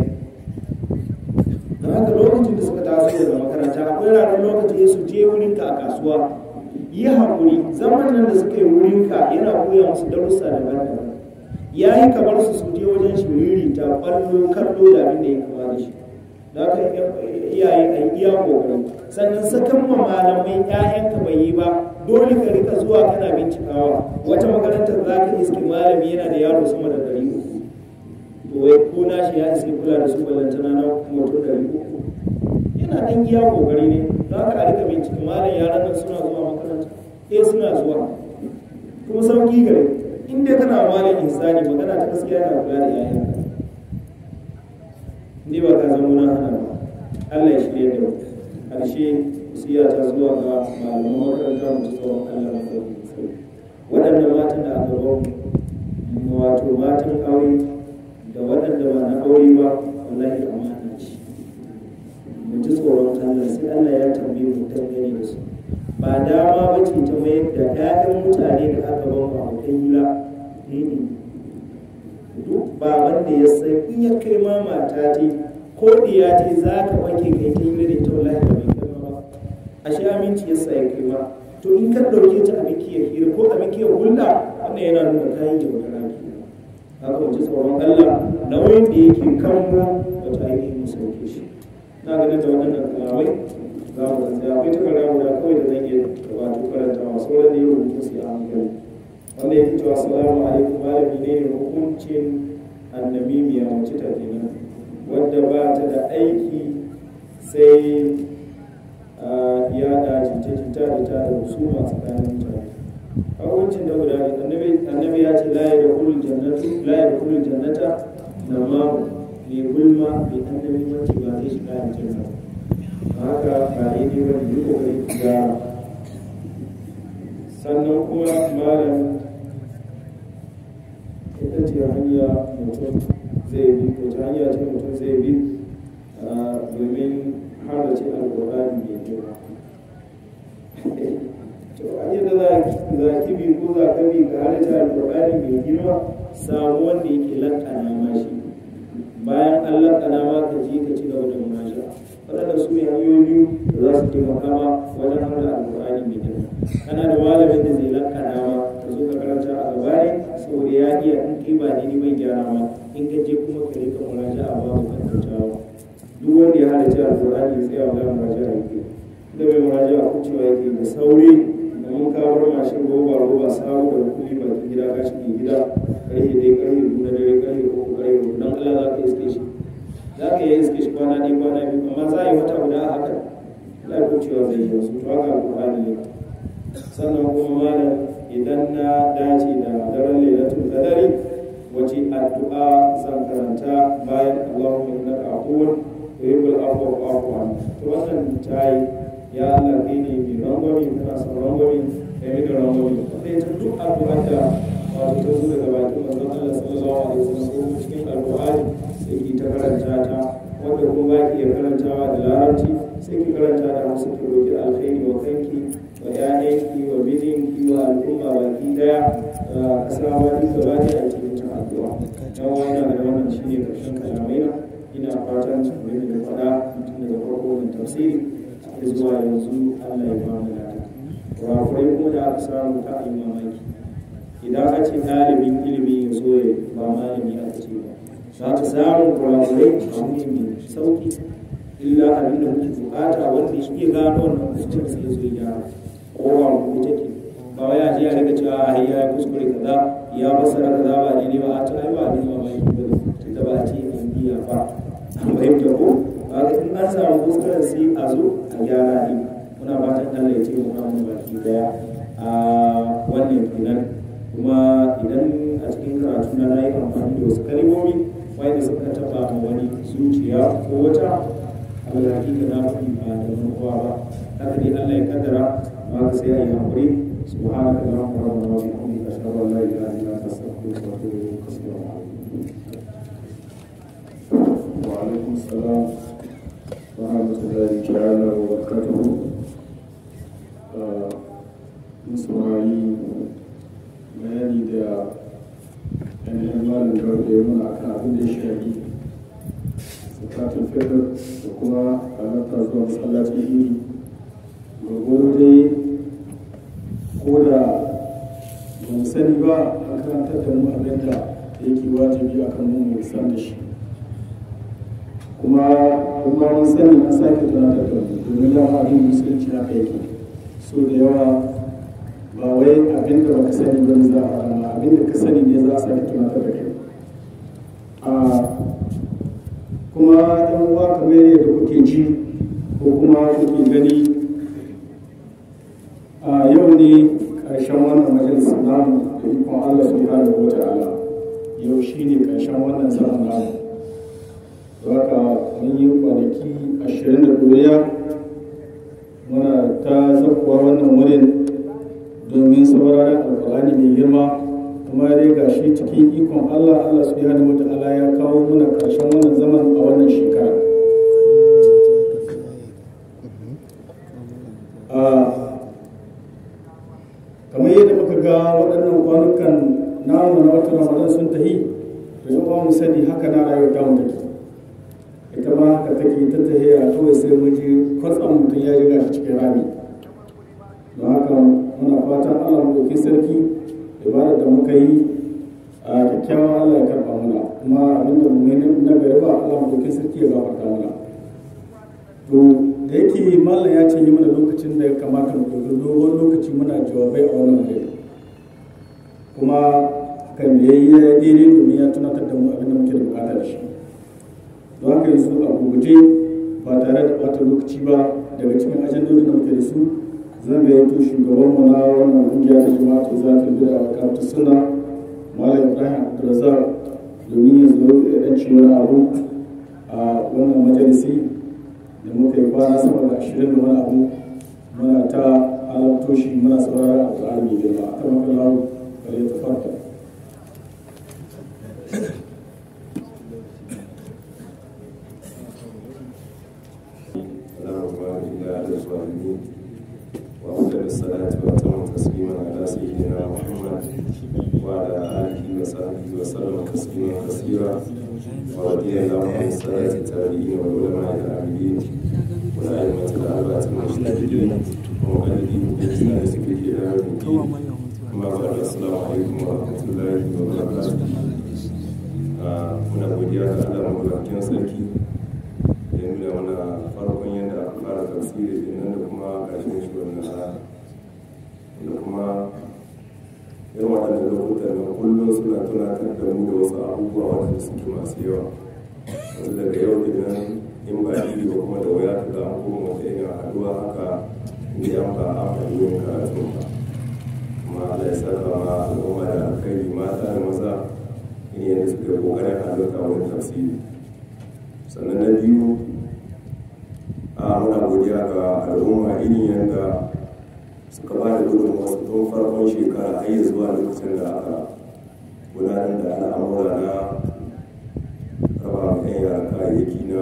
don haka lokacin da suka taso daga makaranta akwai ranar lokaci su je wurinka a kasuwa yi haƙuri zaman nan da suka yi wurinka yana koya musu darussa daban-daban ya yi kamar su su je wajen shiriri ta kwallo kallo da abin da ya kama da shi da haka iyaye a yi iya kokari sannan sakan ma malamai ƴaƴanka bai yi ba dole ka rika zuwa kana bincikawa wata makarantar za ka iske malami yana da yaro sama da ɗari uku to wai ko nashi ya iske kula da su ballantana na mutum ɗari uku yana ɗan iya kokari ne za ka a rika bincika malam yaran nan suna zuwa makaranta eh suna zuwa kuma sauki gare in dai kana malam insani magana ta gaskiya na kula da yayanka ni ba ka zama na hana ba Allah ya shirye da ƙarshe siya ta zuwa ga malaman makaranta mu tsoron Allah na sauki waɗannan matan da aka ba mu wato matan aure da waɗanda ba na aure ba wallahi amana ce mu ji tsoron Allah sai Allah ya tambaye mu dangane da su ba dama ba ce ta mayar da ƴaƴan mutane da aka ba mu a kai hira duk ba wanda ya san in ya kai ma mata ce ko diya ce za ka wake kai ta hira da ita wallahi da bai kai ba ashe aminci ya sa ya kai ma to in ka ɗauke ta a bikiyar hira ko a bikiyar hulɗa wannan yana nuna kayan yaudara ke haka mu ji tsoron Allah nauyin da yake kan mu wata ainihin mu sauke shi na ganin da waɗannan kalamai za mu tsaya akwai takarda guda kawai da zan iya wato karanta masu sauran da yau rubutu su a hankali wanda ya fito assalamu alaikum malami ne ne hukuncin annamimiya mace ta kenan wadda ba ta da aiki sai ya da jita-jita da ta da husuma tsakanin mutane hukuncin da guda ne annabi ya ce la ya da kulul jannatu la ya da kulul jannata na ma mai gulma mai annabi mace ba zai shiga aljanna haka ba daidai ba ne yi kokari gyara sannan kuma malam ita ce hanya mutum zai bi ko ta hanya ce mutum zai bi domin har da ce alƙur'ani mai girma to hanyar da za ki bi ko za ka bi ka har da alƙur'ani mai girma samu wanda yake lakana ma shi bayan an lakana ma ka je ka ci gaba da munasha waɗanda su ne hanyoyi da za su taimaka ma wajen har da alƙur'ani mai girma kana da malamin da zai lakana ma ka zo ka karanta a gabani saboda ya iya in kai ba daidai bai gyara ma in ka je kuma ka rika muraja a babu kan kautawa duk wanda ya halarci alƙur'ani ya tsaya wa muraja a yake da mai muraja a kucewa yake da sauri da mun kawar mashin roba roba samu da kuɗi bakin gida ka shi gida ƙarfe dai ƙarfe biyu na dare ƙarfe uku ƙarfe uku don Allah za ka iske shi za ka iya iske shi kwana ɗaya kwana biyu amma za a yi wata guda a haka za a kucewa zai yi wasu to haka alƙur'ani ne sannan kuma malam idan na dace da daren lailatul qadari wace addu'a zan karanta bayan Allahumma innaka afuwun tuhibbul afwa fa'fu anni to wannan tayi ya Allah kai ne mai rangwami kana son rangwami kai da rangwami wanda ita duk addu'a da wato ta zo daga bakin manzon Allah sallallahu alaihi wasallam ko cikin alqur'ani sai ki ta karanta ta wanda kuma ba ki iya karantawa da larabci sai ki karanta da hausa ki roki alkhairi wa kanki wa ƴaƴanki wa mijinki wa al'umma baki daya kasa ma duk gaba ne a cikin ta addu'a dan wannan da wannan shine karshen kalamai na ina fatan kamar da faɗa tun daga farko da tafsiri har zuwa yanzu Allah ya ba mu lada kurakurai kuma da aka samu ta yi mamaki idan aka ce ɗalibin ilimi ya zo ya ba malami aka ce ba za ta samu kurakurai a mutum sauki illa abin da muke bukata wanda shi ke gano wannan kuskure sai ya zo ya gyara kowa mu take ba wai a ji a riga cewa a ya kuskure kaza ya fassara kaza ba ne ba a tana ba ne ba mai ba tunda ba a ce an biya ba an fahimta ko ba in an samu kuskuren sai a zo a gyara ne muna fatan Allah ya ce mu kan baki daya a wannan kenan kuma idan a cikin karatu na yi amfani da wasu kalmomi wanda suka taba ma wani zuciya ko wata abin da hakika na faɗi ba da manuwa ba haka dai Allah ya kaddara ma ka sai a yi haƙuri subhanaka allahumma rabbana wa bihamdika ashhadu an la ilaha illa anta astaghfiruka wa atubu ilayk assalamu alaikum wa alaikum salam wa rahmatullahi ta'ala wa barakatuhu mun saurari bayani da yanayin malin garda ya muna akan abin da ya shafi zakatun fitr da kuma halarta zuwa masallacin iri gwargwaro dai ko da ban sani ba an karantar da mu abin da da yake wajibi akan mu mu san da shi kuma kuma mun sani an sake tunatar da mu domin dama abin musulunci haka yake so da yawa ba wai abin da baka sani ba za a rana abin da ka sani ne za a sake tunatar da kai a kuma yan uwa kamar yadda kuke ji ko kuma kuke gani a yau ne ƙarshen wannan majalisa namu da ikon Allah subhanahu wa ta'ala yau shine ƙarshen wannan zaman namu haka mun yi kwanaki ashirin da doriya muna ta zakuwa wannan wurin domin sauraron alkur'ani mai girma kuma dai ga shi cikin ikon allah allah su yana wata ala ya kawo muna karshen wannan zaman a wannan shekara kamar yadda muka ga waɗannan kwanukan namu na watan ramadan sun tahi to yau mu sani haka na rayuwar tamu take ita ma haka take ta tahiya kawai sai mun ji kwatsam mutum ya riga shi cikin rami don haka muna fatan allah mu ɗauki sarki ibadar da muka yi a kyakkyawan allah ya karɓa mana kuma abinda mu yi na gari ba allah mu ɗauki sarki ya gafarta mana to da yake mallam ya ce yi mana lokacin da ya kamata mu ɗauki dogon lokaci muna jawabai a wannan wuri kuma kan yayi ya daidai domin ya tunatar da mu abin da muke da bukata da shi don haka yanzu a guguje ba tare da bata lokaci ba daga cikin ajandodin da muke da su zan ga yato shugaban mu na wannan kungiya ta jama'a ta za ta bida a kamta suna malam ibrahim abdulrazak domin ya zo ya dan ci wani abu a wannan majalisi da muka yi kwana sama da ashirin da wani abu muna ta halarto shi muna saurara a ƙwarar mai girma a kan makalar kare ta farka الظالمين وأفضل الصلاة وأتم تسليما على سيدنا محمد وعلى آله وصحبه وسلم تسليما كثيرا ورضي الله عن السادة التابعين والعلماء العاملين والأئمة الأربعة المجتهدين ومقلدين بإحسان ذكره إلى يوم الدين أما بعد السلام عليكم ورحمة الله وبركاته muna godiya ga Allah mabukakin sarki da ya nuna mana farkon yadda aka fara tafsiri da nan da kuma ƙarshen shi wannan rana da kuma irin waɗannan lokutan na kullum suna tunatar da mu da wasu abubuwa waɗanda suke masu yawa wasu daga yau da nan in ba iri ba kuma da waya ta an koma wata irin haɗuwa haka inda an ba a faɗi karatun ba kuma Allah ya saka ma al'umma da alkhairi mata da maza in yadda suka kokarin halarta wani tafsiri sannan na biyu a muna godiya ga al'umma irin yadda suka ba da gudun wasu tun farkon shekara har yi zuwa lokacin da aka gudanar da al'amura na raba ma yan yara kayayyaki na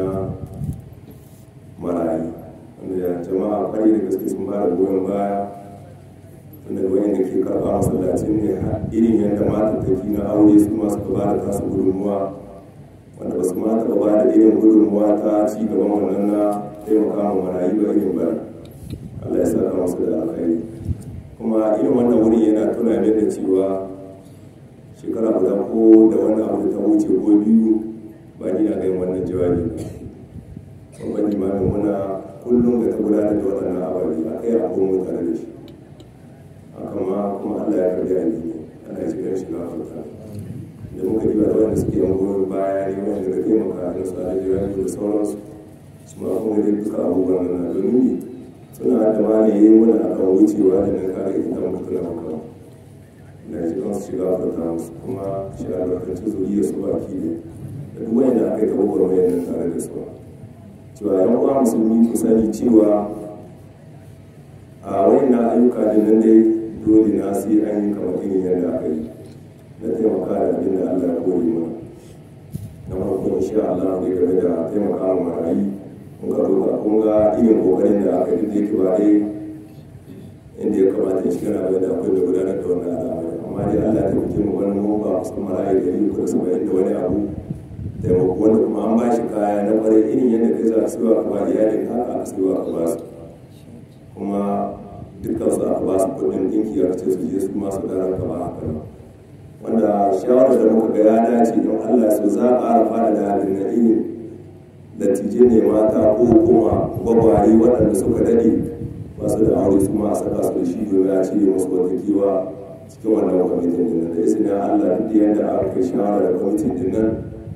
marayu wanda jama'a kwari da gaske sun ba da goyon baya wanda wayan da ke karɓa masallacin ne irin yadda mata tafi na aure su ma suka ba da tasu gudunmuwa wanda ba su ma taɓa ba da irin gudunmuwa ta ci gaban wannan na taimaka ma marayu ba irin ba Allah ya saka masu da alkhairi kuma irin wannan wuri yana tuna min da cewa shekara guda ko da wani abu da ta wuce ko biyu ba ni na ga wannan jawabi ba babban limamin muna kullum da ta gudanar da waɗannan ababe a kai a komo tare da shi haka ma kuma Allah ya karbi addini ana cikin shi na Afirka da muka ji da wanda suke yan goyon baya ne wanda da taimaka da su a jirage da sauransu su ma kuma dai duka abubuwan nan domin suna da ma ne yi muna akan wucewa da nan kare ita mutu na maka na ji kan su shiga Afirka musu kuma shi albarkanci zuriya su baki ne da duk wanda aka yi kawo mai nan tare da su cewa yan uwa musulmi ku sani cewa a wayannan ayyuka da nan dai dole na sai an yi kamar irin yadda aka yi na taimaka da abin da Allah ya kore mana na farko insha Allah ne game da taimaka wa marayi mun ka roƙa kun ga irin kokarin da aka yi da yake ba dai inda ya kamata shi kana da akwai da gudanar da wannan al'amari amma dai Allah ya taimake mu wani mun ba kusan marayi da yi ko da saba'in da wani abu taimako wanda kuma an ba shi kaya na kwarai irin yadda kai za a siwa ka ba iyalin haka a siwa ka ba su kuma dukkan su aka ba su kudin dinki a ce su je su masu daren ka ba haka nan wanda shawarar da muka ga ya dace don allah su za a ƙara fara da halin na irin dattijai ne mata ko kuma gwagwari waɗanda suka daɗe masu da aure su ma a saka su da shi domin a cire musu wata kiwa cikin wannan kwamitin din da izinin allah duk yadda aka kai shawara da kwamitin din nan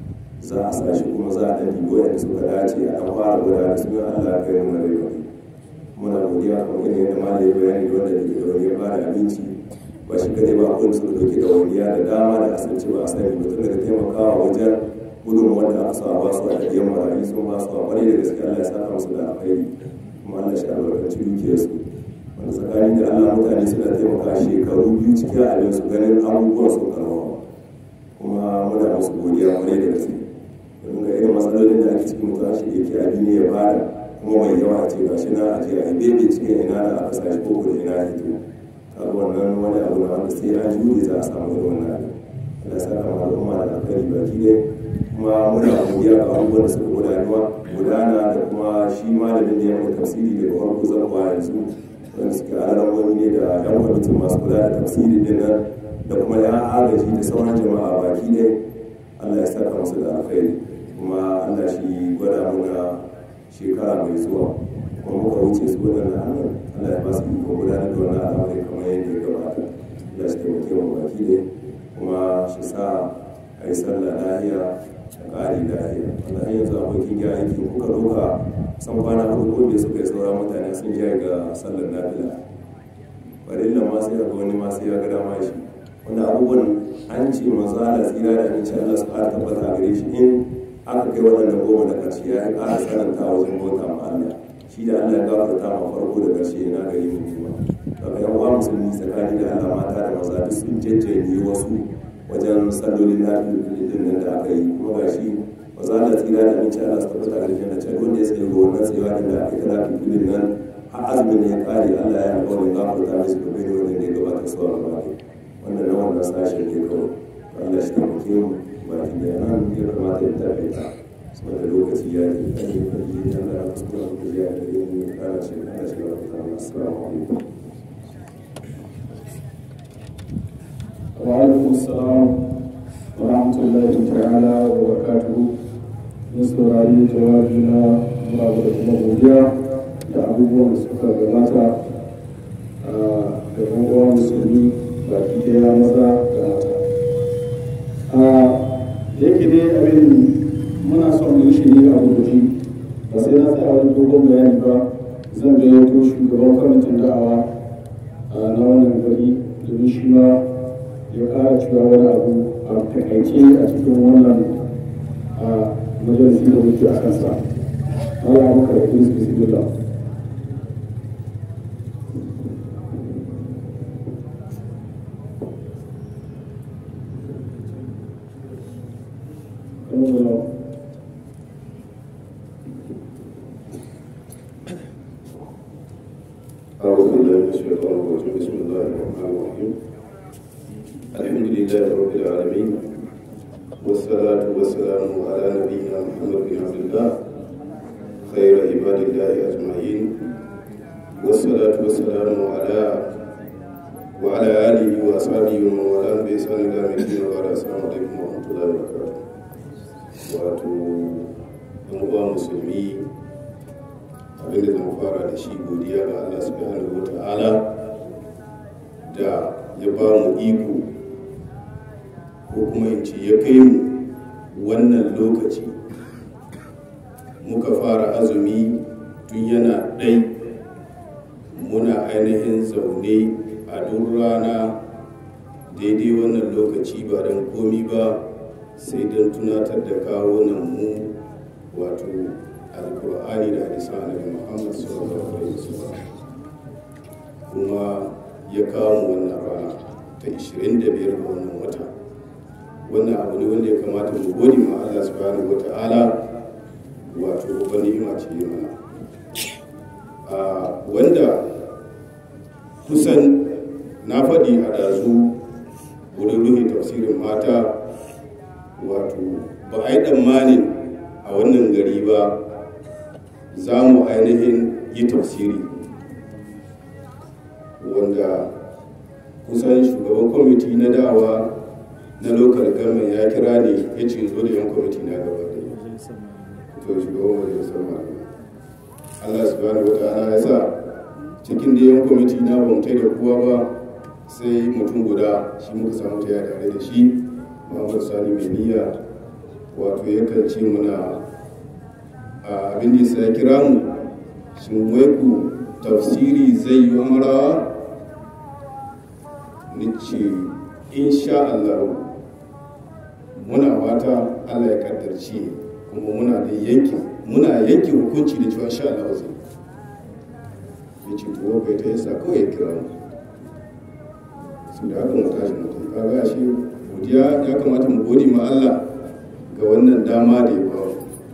za a sa shi kuma za a ɗan dibo yadda suka dace a ɗan fara gudanar su yin allah kai mu na rai muna godiya kamar irin yadda ma da ya bayani da wanda ke da wani ba da abinci ba shi kadai ba akwai su dauke da waniya da dama da asance ba a sani ba tun daga taimakawa wajen gudun wanda aka sa ba su a ɗaɗɗiyar marayu sun ba su a ƙwarai da gaske Allah ya saka musu da alkhairi kuma Allah shi albarkaci dukiyarsu wanda tsakanin da Allah mutane suna taimaka shekaru biyu cikin abin su ganin abubuwan sun karfafa kuma muna musu godiya ƙwarai da gaske domin ga irin matsalolin da ake cikin mutuwa shi yake abin ne ya bada kuma mai yawa ce ga shi na a ce a bebe cikin ina da aka sa shi ko da ina ya fito kaga wannan wani abu na wanda sai an jure za a samu irin wannan abin Allah ya saka ma al'umma da alkhairi baki ɗaya kuma muna godiya ga abubuwan da suka gudanuwa gudana da kuma shi malamin da ya mai tafsiri daga farko zan kwa yanzu wanda suke alamomi ne da yan kwamitin masu kula da tafsiri din nan da kuma yan agaji da sauran jama'a baki ɗaya Allah ya saka musu da alkhairi kuma Allah shi gwada muna shekara mai zuwa kuma muka wuce su waɗanda hannun Allah ya ba su iko gudanar da wannan al'amari kamar yadda ya gabata Allah shi taimake mu baki ɗaya kuma shi sa a yi sallah lahiya da ƙari lahiya wanda har yanzu abokin ya aiki kuka ɗauka san kwana hudu ko bai suka yi sauran mutane sun jaya ga sallar nafila farilla ma sai ga wani ma sai ya ga dama shi wanda abubuwan an ce manzo Allah tsira da aminci Allah su ƙara tabbata gare shi in aka kai waɗannan goma da ƙarshe ya yi ƙara sananta wajen bauta ma Allah shi da Allah ya gafarta ma farko da ƙarshe na gari mu kuma daga yan uwa musulmi tsakani da Allah mata da maza duk sun jajjanye wasu wajen sallolin lafiya din nan da aka yi kuma ga shi maza da tsira da aminci Allah su tabbata gare shi na can wanda ya tsaye ga wannan tsayewa din da aka yi ta lafiya nan har azumin ne ya ƙare Allah ya alƙawarin gafarta musu da bai wanda ya gabata su a gaba wannan na wannan sashen ne kawai Allah shi taimake mu baki da nan ya kamata ya tafi ta saboda lokaci ya yi kan yi kan yi ya da kuskura ku ya da yin kana shi kana shi wa ta assalamu alaikum wa alaikum assalam wa rahmatullahi ta'ala wa barakatuhu mun saurari jawabi na muna da kuma godiya da abubuwan da suka gabata a ga uwa musulmi baki daya maza da mata da yake dai abin muna son mu yi shi ne a rubuci ba sai na tsaya wani dogon bayani ba zan gayyato shugaban kwamitin da'awa na wannan gari domin shi ma ya kara cewa wani abu a takaice a cikin wannan majalisi da muke a kansa Allah ya maka da kuma su bismillah أعوذ بالله من الشيطان الرجيم بسم الله الرحمن الرحيم الحمد لله رب العالمين والصلاة والسلام على نبينا محمد بن عبد الله خير عباد الله أجمعين والصلاة والسلام على وعلى آله وأصحابه ومن والاه بإحسان إلى يوم الدين وبعد السلام عليكم ورحمة الله وبركاته wato ɗan uwa musulmi abinda zan fara da shi godiya ga Allah subhanahu wa ta'ala da ya ba mu iko ko kuma in ce ya kai mu wannan lokaci muka fara azumi tun yana ɗai muna ainihin zaune a duk rana daidai wannan lokaci ba don komi ba sai don tunatar da kawo nan mu wato alkur'ani da hadisan annabi muhammad sallallahu alaihi wasallam kuma ya kawo wannan rana ta 25 ga wannan wata wannan abu ne wanda ya kamata mu gode ma Allah subhanahu wata'ala wato babban ni'ima ce ya mana a wanda kusan na faɗi a ɗazu wurin ruhin tafsirin mata wato ba a yi tsammanin a wannan gari ba za mu ainihin yi tafsiri wanda kusan shugaban kwamiti na dawa na lokal government ya kira ne ya ce zo da yan kwamiti na gaba da to shugaban majalisar malamai allah subhanahu wa ta'ala ya sa cikin da yan kwamiti na bamtai da kowa ba sai mutum guda shi muka samu ta tare da shi muhammad sani mai niyya wato yakan ce muna a abin da ya kira mu shin wai ku tafsiri zai yi amarawa ni ce insha Allah muna fata Allah ya kaddarci kuma muna da yanki muna yanki hukunci da cewa insha Allah zai ya ce to bai ta yasa kawai ya kira mu su da haka mu tashi mu tafi kaga shi godiya ya kamata mu gode ma Allah ga wannan dama da ya ba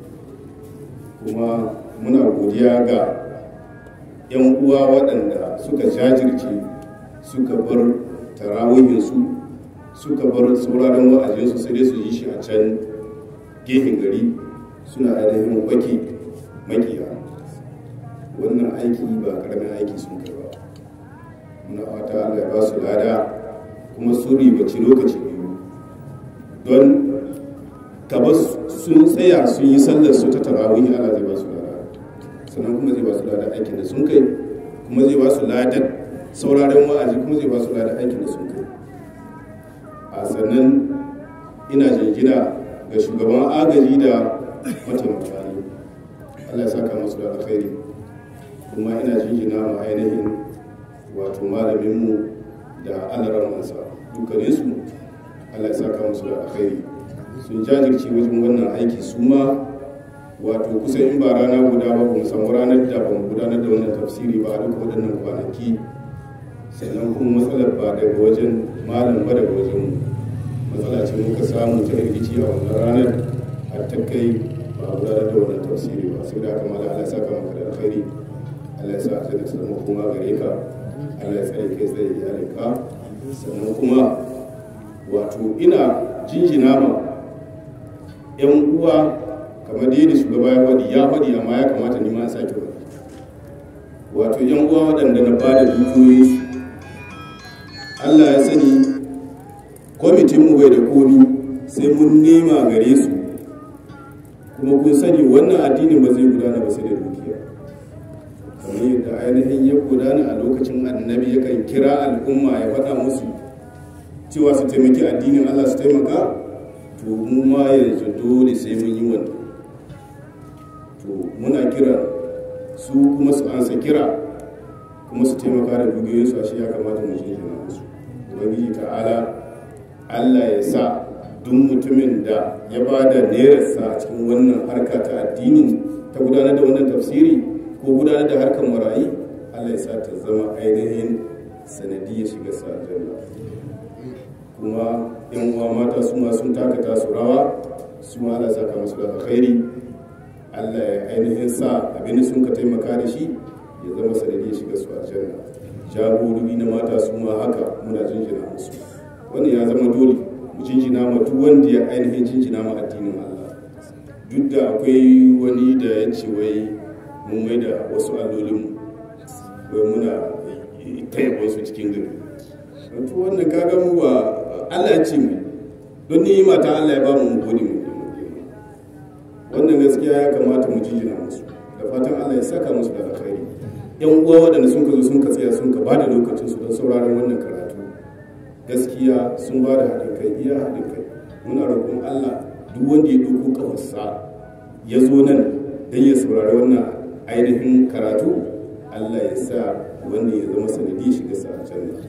kuma muna godiya ga 'yan uwa waɗanda suka jajirce suka bar tarawihinsu suka bar sauraron wa'azinsu sai dai su yi shi a can gefen gari suna ainihin wake makiya wannan aiki ba karamin aiki sun kai ba muna fata allah ya ba su lada kuma sun ribaci lokaci biyu don kaba sun tsaya sun yi sallar su ta tarawihi allah zai ba su lada sannan kuma zai ba su lada aikin da sun kai kuma zai ba su ladan sauraron wa'azi kuma zai ba su lada aikin da sun kai a sannan ina jingina ga shugaban agaji da mataimaka ne allah ya saka masu da alkhairi kuma ina jingina ma ainihin wato malaminmu da alaramansa dukkaninsu allah ya saka musu da alkhairi sun jajirce wajen wannan aiki su ma wato kusan in ba rana guda ba mu samu ranar da ba mu gudanar da wannan tafsiri ba a duka waɗannan kwanaki sannan kuma matsalar ba daga wajen malam ba daga wajen matsala ce muka samu ta rikici a wannan ranar har ta kai ba a gudanar da wannan tafsiri ba sai da aka mala Allah saka maka da alkhairi Allah ya sa a da samu kuma gare ka Allah ya tsare kai tsaye iyalinka sannan kuma wato ina jinjina ma 'yan uwa kamar yadda shugaba ya faɗi ya faɗi amma ya kamata ni ma a sake faɗi wato yan uwa waɗanda na bada dukiyoyi Allah ya sani kwamitin mu bai da komi sai mun nema gare su kuma kun sani wannan addinin ba zai gudana ba sai da dukiya kamar yadda ainihin ya gudana a lokacin annabi yakan kira al'umma ya faɗa musu cewa su taimaki addinin Allah su taimaka to mu ma yanzu dole sai mun yi wannan to muna kira su kuma su ansa kira kuma su taimaka da dukiyoyinsu a shi ya kamata mu shi jina musu ubangiji ta'ala allah ya sa duk mutumin da ya ba da nerarsa a cikin wannan harka ta addinin ta gudanar da wannan tafsiri ko gudanar da harkar marayi allah ya sa ta zama ainihin sanadi ya shiga sa aljanna kuma yan uwa mata su ma sun takata su rawa su ma allah saka musu da alkhairi Allah ya ainihin sa abin sun ka taimaka da shi ya zama sanadi shiga su aljanna jagorori na mata su ma haka muna jinjina musu wannan ya zama dole mu jinjina ma duk wanda ya ainihin jinjina ma addinin Allah duk da akwai wani da ya ce wai mun mai da wasu allolin wai muna taya wasu cikin gari wato wannan kaga mu ba Allah ya ce mu don ni mata Allah ya ba mu mu gode mu wannan gaskiya ya kamata mu jijina musu da fatan Allah ya saka musu da alkhairi yan uwa waɗanda sun ka zo sun ka tsaya sun ka bada lokacin su don sauraron wannan karatu gaskiya sun ba da haɗin kai iya haɗin kai muna roƙon Allah duk wanda ya ɗauko kafarsa ya zo nan don ya saurari wannan ainihin karatu Allah ya sa wanda ya zama sanadi shiga sa aljanna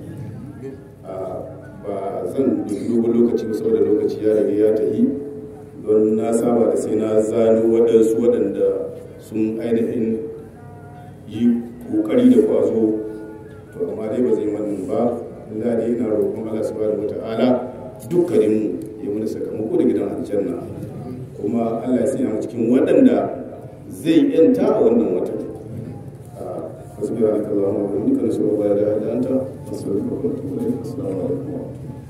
ba zan dogon lokaci ba saboda lokaci ya rage ya tafi don na saba da sai na zano waɗansu waɗanda sun ainihin yi ƙoƙari da kwazo to amma dai ba zai wannan ba Allah dai yana roƙon Allah subhanahu wata'ala dukkanin mu ya mana sakamako da gidan aljanna kuma Allah ya sanya mu cikin waɗanda zai yanta a wannan wata subhanaka allahumma wa bihamdika nashhadu an la ilaha illa anta astaghfiruka wa atubu ilayk assalamu alaikum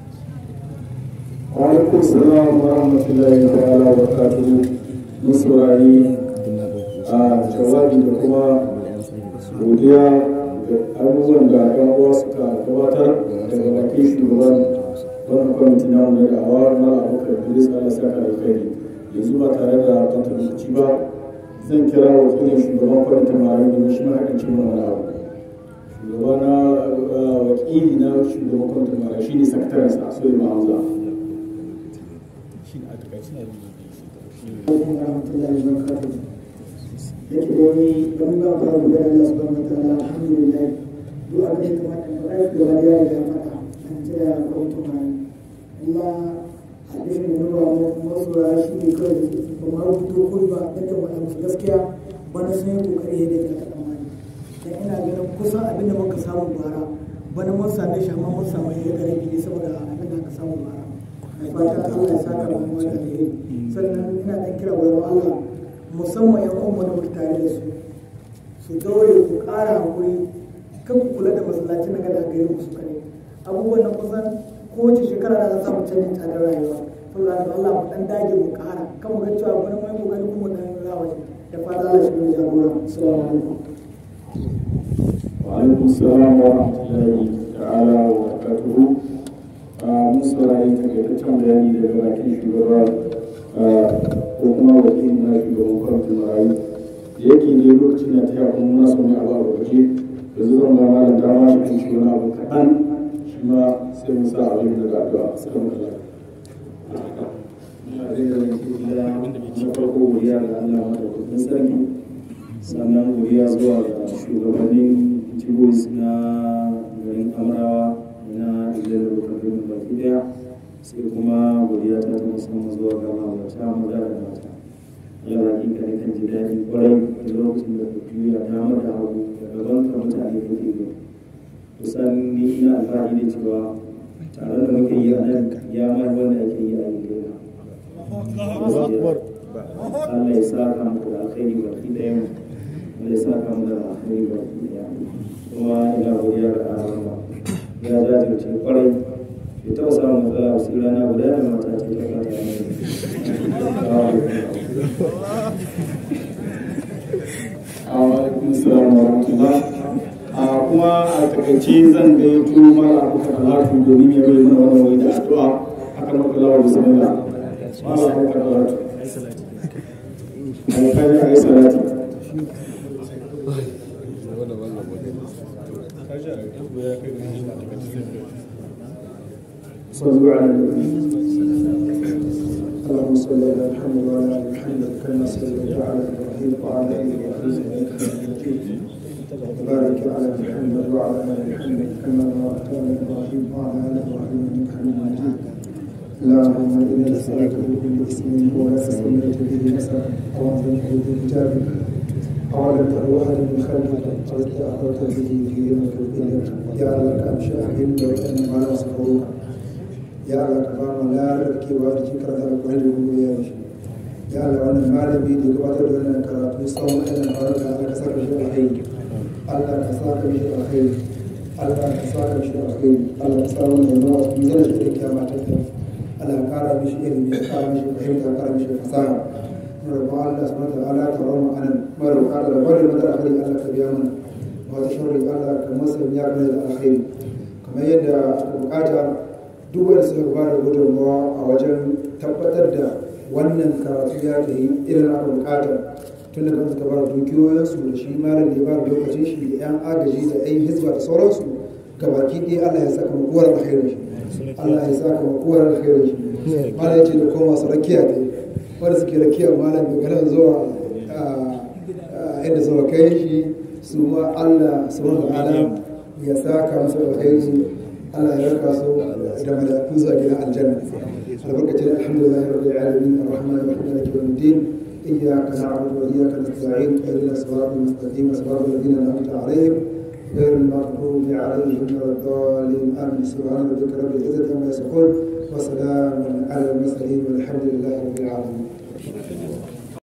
alaikum salam wa rahmatullahi ta'ala wa barakatuhu mun saurari a jawabi da kuma godiya da abubuwan da ɗan uwa suka gabatar daga bakin shugaban wannan kwamiti na mu da awa mala abokan idris allah saka da kai yanzu ba tare da kanta lokaci ba zan kira wakilin shugaban kwamitin marayu domin shi ma haɗin cin wani abu shugaba na wakili na shugaban kwamitin marayu shi ne sakataren sa so yi ma'amza yake domin don ba ba da Allah subhanahu wa ta'ala alhamdulillah duk abin da kamata mu aiki gaba da ya ga mata an tsaya ko kuma Allah abin da nuna mu masu ra shi ne kawai ba ma rubuto ko ba da kan wani musu gaskiya bana sun yi kokari yadda ta kaɗa mani dan ina ganin kusan abin da muka samu bara bana mun same shi amma mun samu ya gare ne saboda abin da aka samu bara mai fatan Allah ya saka mu wani alheri sannan ina dan kira wa Allah musamman yan uwan da muke tare da su su daure ku ƙara hakuri kan ku kula da masallaci na gada gari ku su kare abubuwan nan kusan kowace shekara da za mu canjin tsadar rayuwa saboda haka Allah mu dan dage mu ƙara kan mu ga cewa bari mai kokari kuma dan rawa da fata Allah shi ne jagora assalamu alaikum wa alaikum salam wa rahmatullahi ta'ala wa barakatuhu mun saurari takaitaccen bayani daga bakin shugaba ko kuma wakilin na shugaban kwamitin marayu da yake ne lokacin da ta yi kuma muna son abu a lokaci da zan ba malam dama shi kan shi wani abu kaɗan shi ma sai mu sa abin da ga addu'a suka mutu na farko godiya ga Allah madaukakin sarki sannan godiya zuwa ga shugabannin jigos na garin amrawa na idan da kaduna baki daya sai kuma godiya ta ta musamman zuwa ga mawata maza da mata yau hakika ne kan ji daɗi kwarai da lokacin da ku juya dama da hagu da gaban ka mutane da ke kusan ni ina alfahari da cewa tare da muke yi a nan ya mai wanda ake yi a yi Allah ya sa ka muku da alkhairi baki ɗaya mu Allah ya sa ka mu da alkhairi baki ɗaya kuma ina godiya ga Allah ya jajirce kwarai bai taɓa samun matsala ba sai rana guda da mata ce ta fata alaikum salam wa rahmatullah a kuma a takaice zan gayyato mara abokan alatu domin ya bai mana wannan wai da addu'a akan makalawar bismillah mara abokan alatu ai kaji ai salati صلوا على النبي اللهم صل على محمد وعلى ال محمد كما صليت على ابراهيم وعلى ال ابراهيم انك حميد مجيد وبارك على محمد وعلى ال محمد كما باركت على ابراهيم وعلى ال ابراهيم انك حميد مجيد اللهم انا نسالك بكل اسم هو لك سميت به نفسك او انزلته في كتابك او علمته احد من خلقك او استاثرت به في علمك الدنيا يا لك امشاهد وان ما نصحوك ya Allah ka ba mu larabkewa da cikin karatu alƙwari da kuma ya shi ya Allah wannan malami da gabatar da wannan karatu tsawon wannan faruka Allah ka saka shi alkhairi Allah ka saka shi alkhairi Allah ka saka shi alkhairi Allah ka sa wannan ruwa su zana shi da kiyama ta kai Allah ka kara mishi ilimi ka kara mishi fahimta ka kara mishi fasaha mun rabu Allah subhanahu wa ta'ala ta rawu anan mun rabu Allah da bari madar alkhairi Allah ka biya mana wata sharri Allah ka masa ya gane da alkhairi kamar yadda aka bukata duk wanda suka ba da gudunmawa a wajen tabbatar da wannan karatu ya ta yi irin aka bukata tun da kan suka ba da dukiyoyinsu da shi malam da ya ba da lokacin shi da yan agaji da yan hizba da sauransu gabaki ɗaya Allah ya saka makuwar alkhairin shi Allah ya saka makuwar alkhairin shi malam ya ce da kuma masu rakiya ne wanda suke rakiya malam daga nan zuwa inda suka kai shi su ma Allah subhanahu wa ta'ala ya saka musu alkhairi Allah ya raka su da mala'iku zuwa gidan aljanna albarkacin alhamdulillah rabbil alamin arrahman arrahim maliki yawmiddin iyyaka na'budu wa iyyaka nasta'in ihdina siratal mustaqim siratal ladzina an'amta alaihim غير المغضوب عليهم ولا الضالين امين سبحان ربك رب العزه عما يصفون وسلام على المرسلين والحمد لله رب العالمين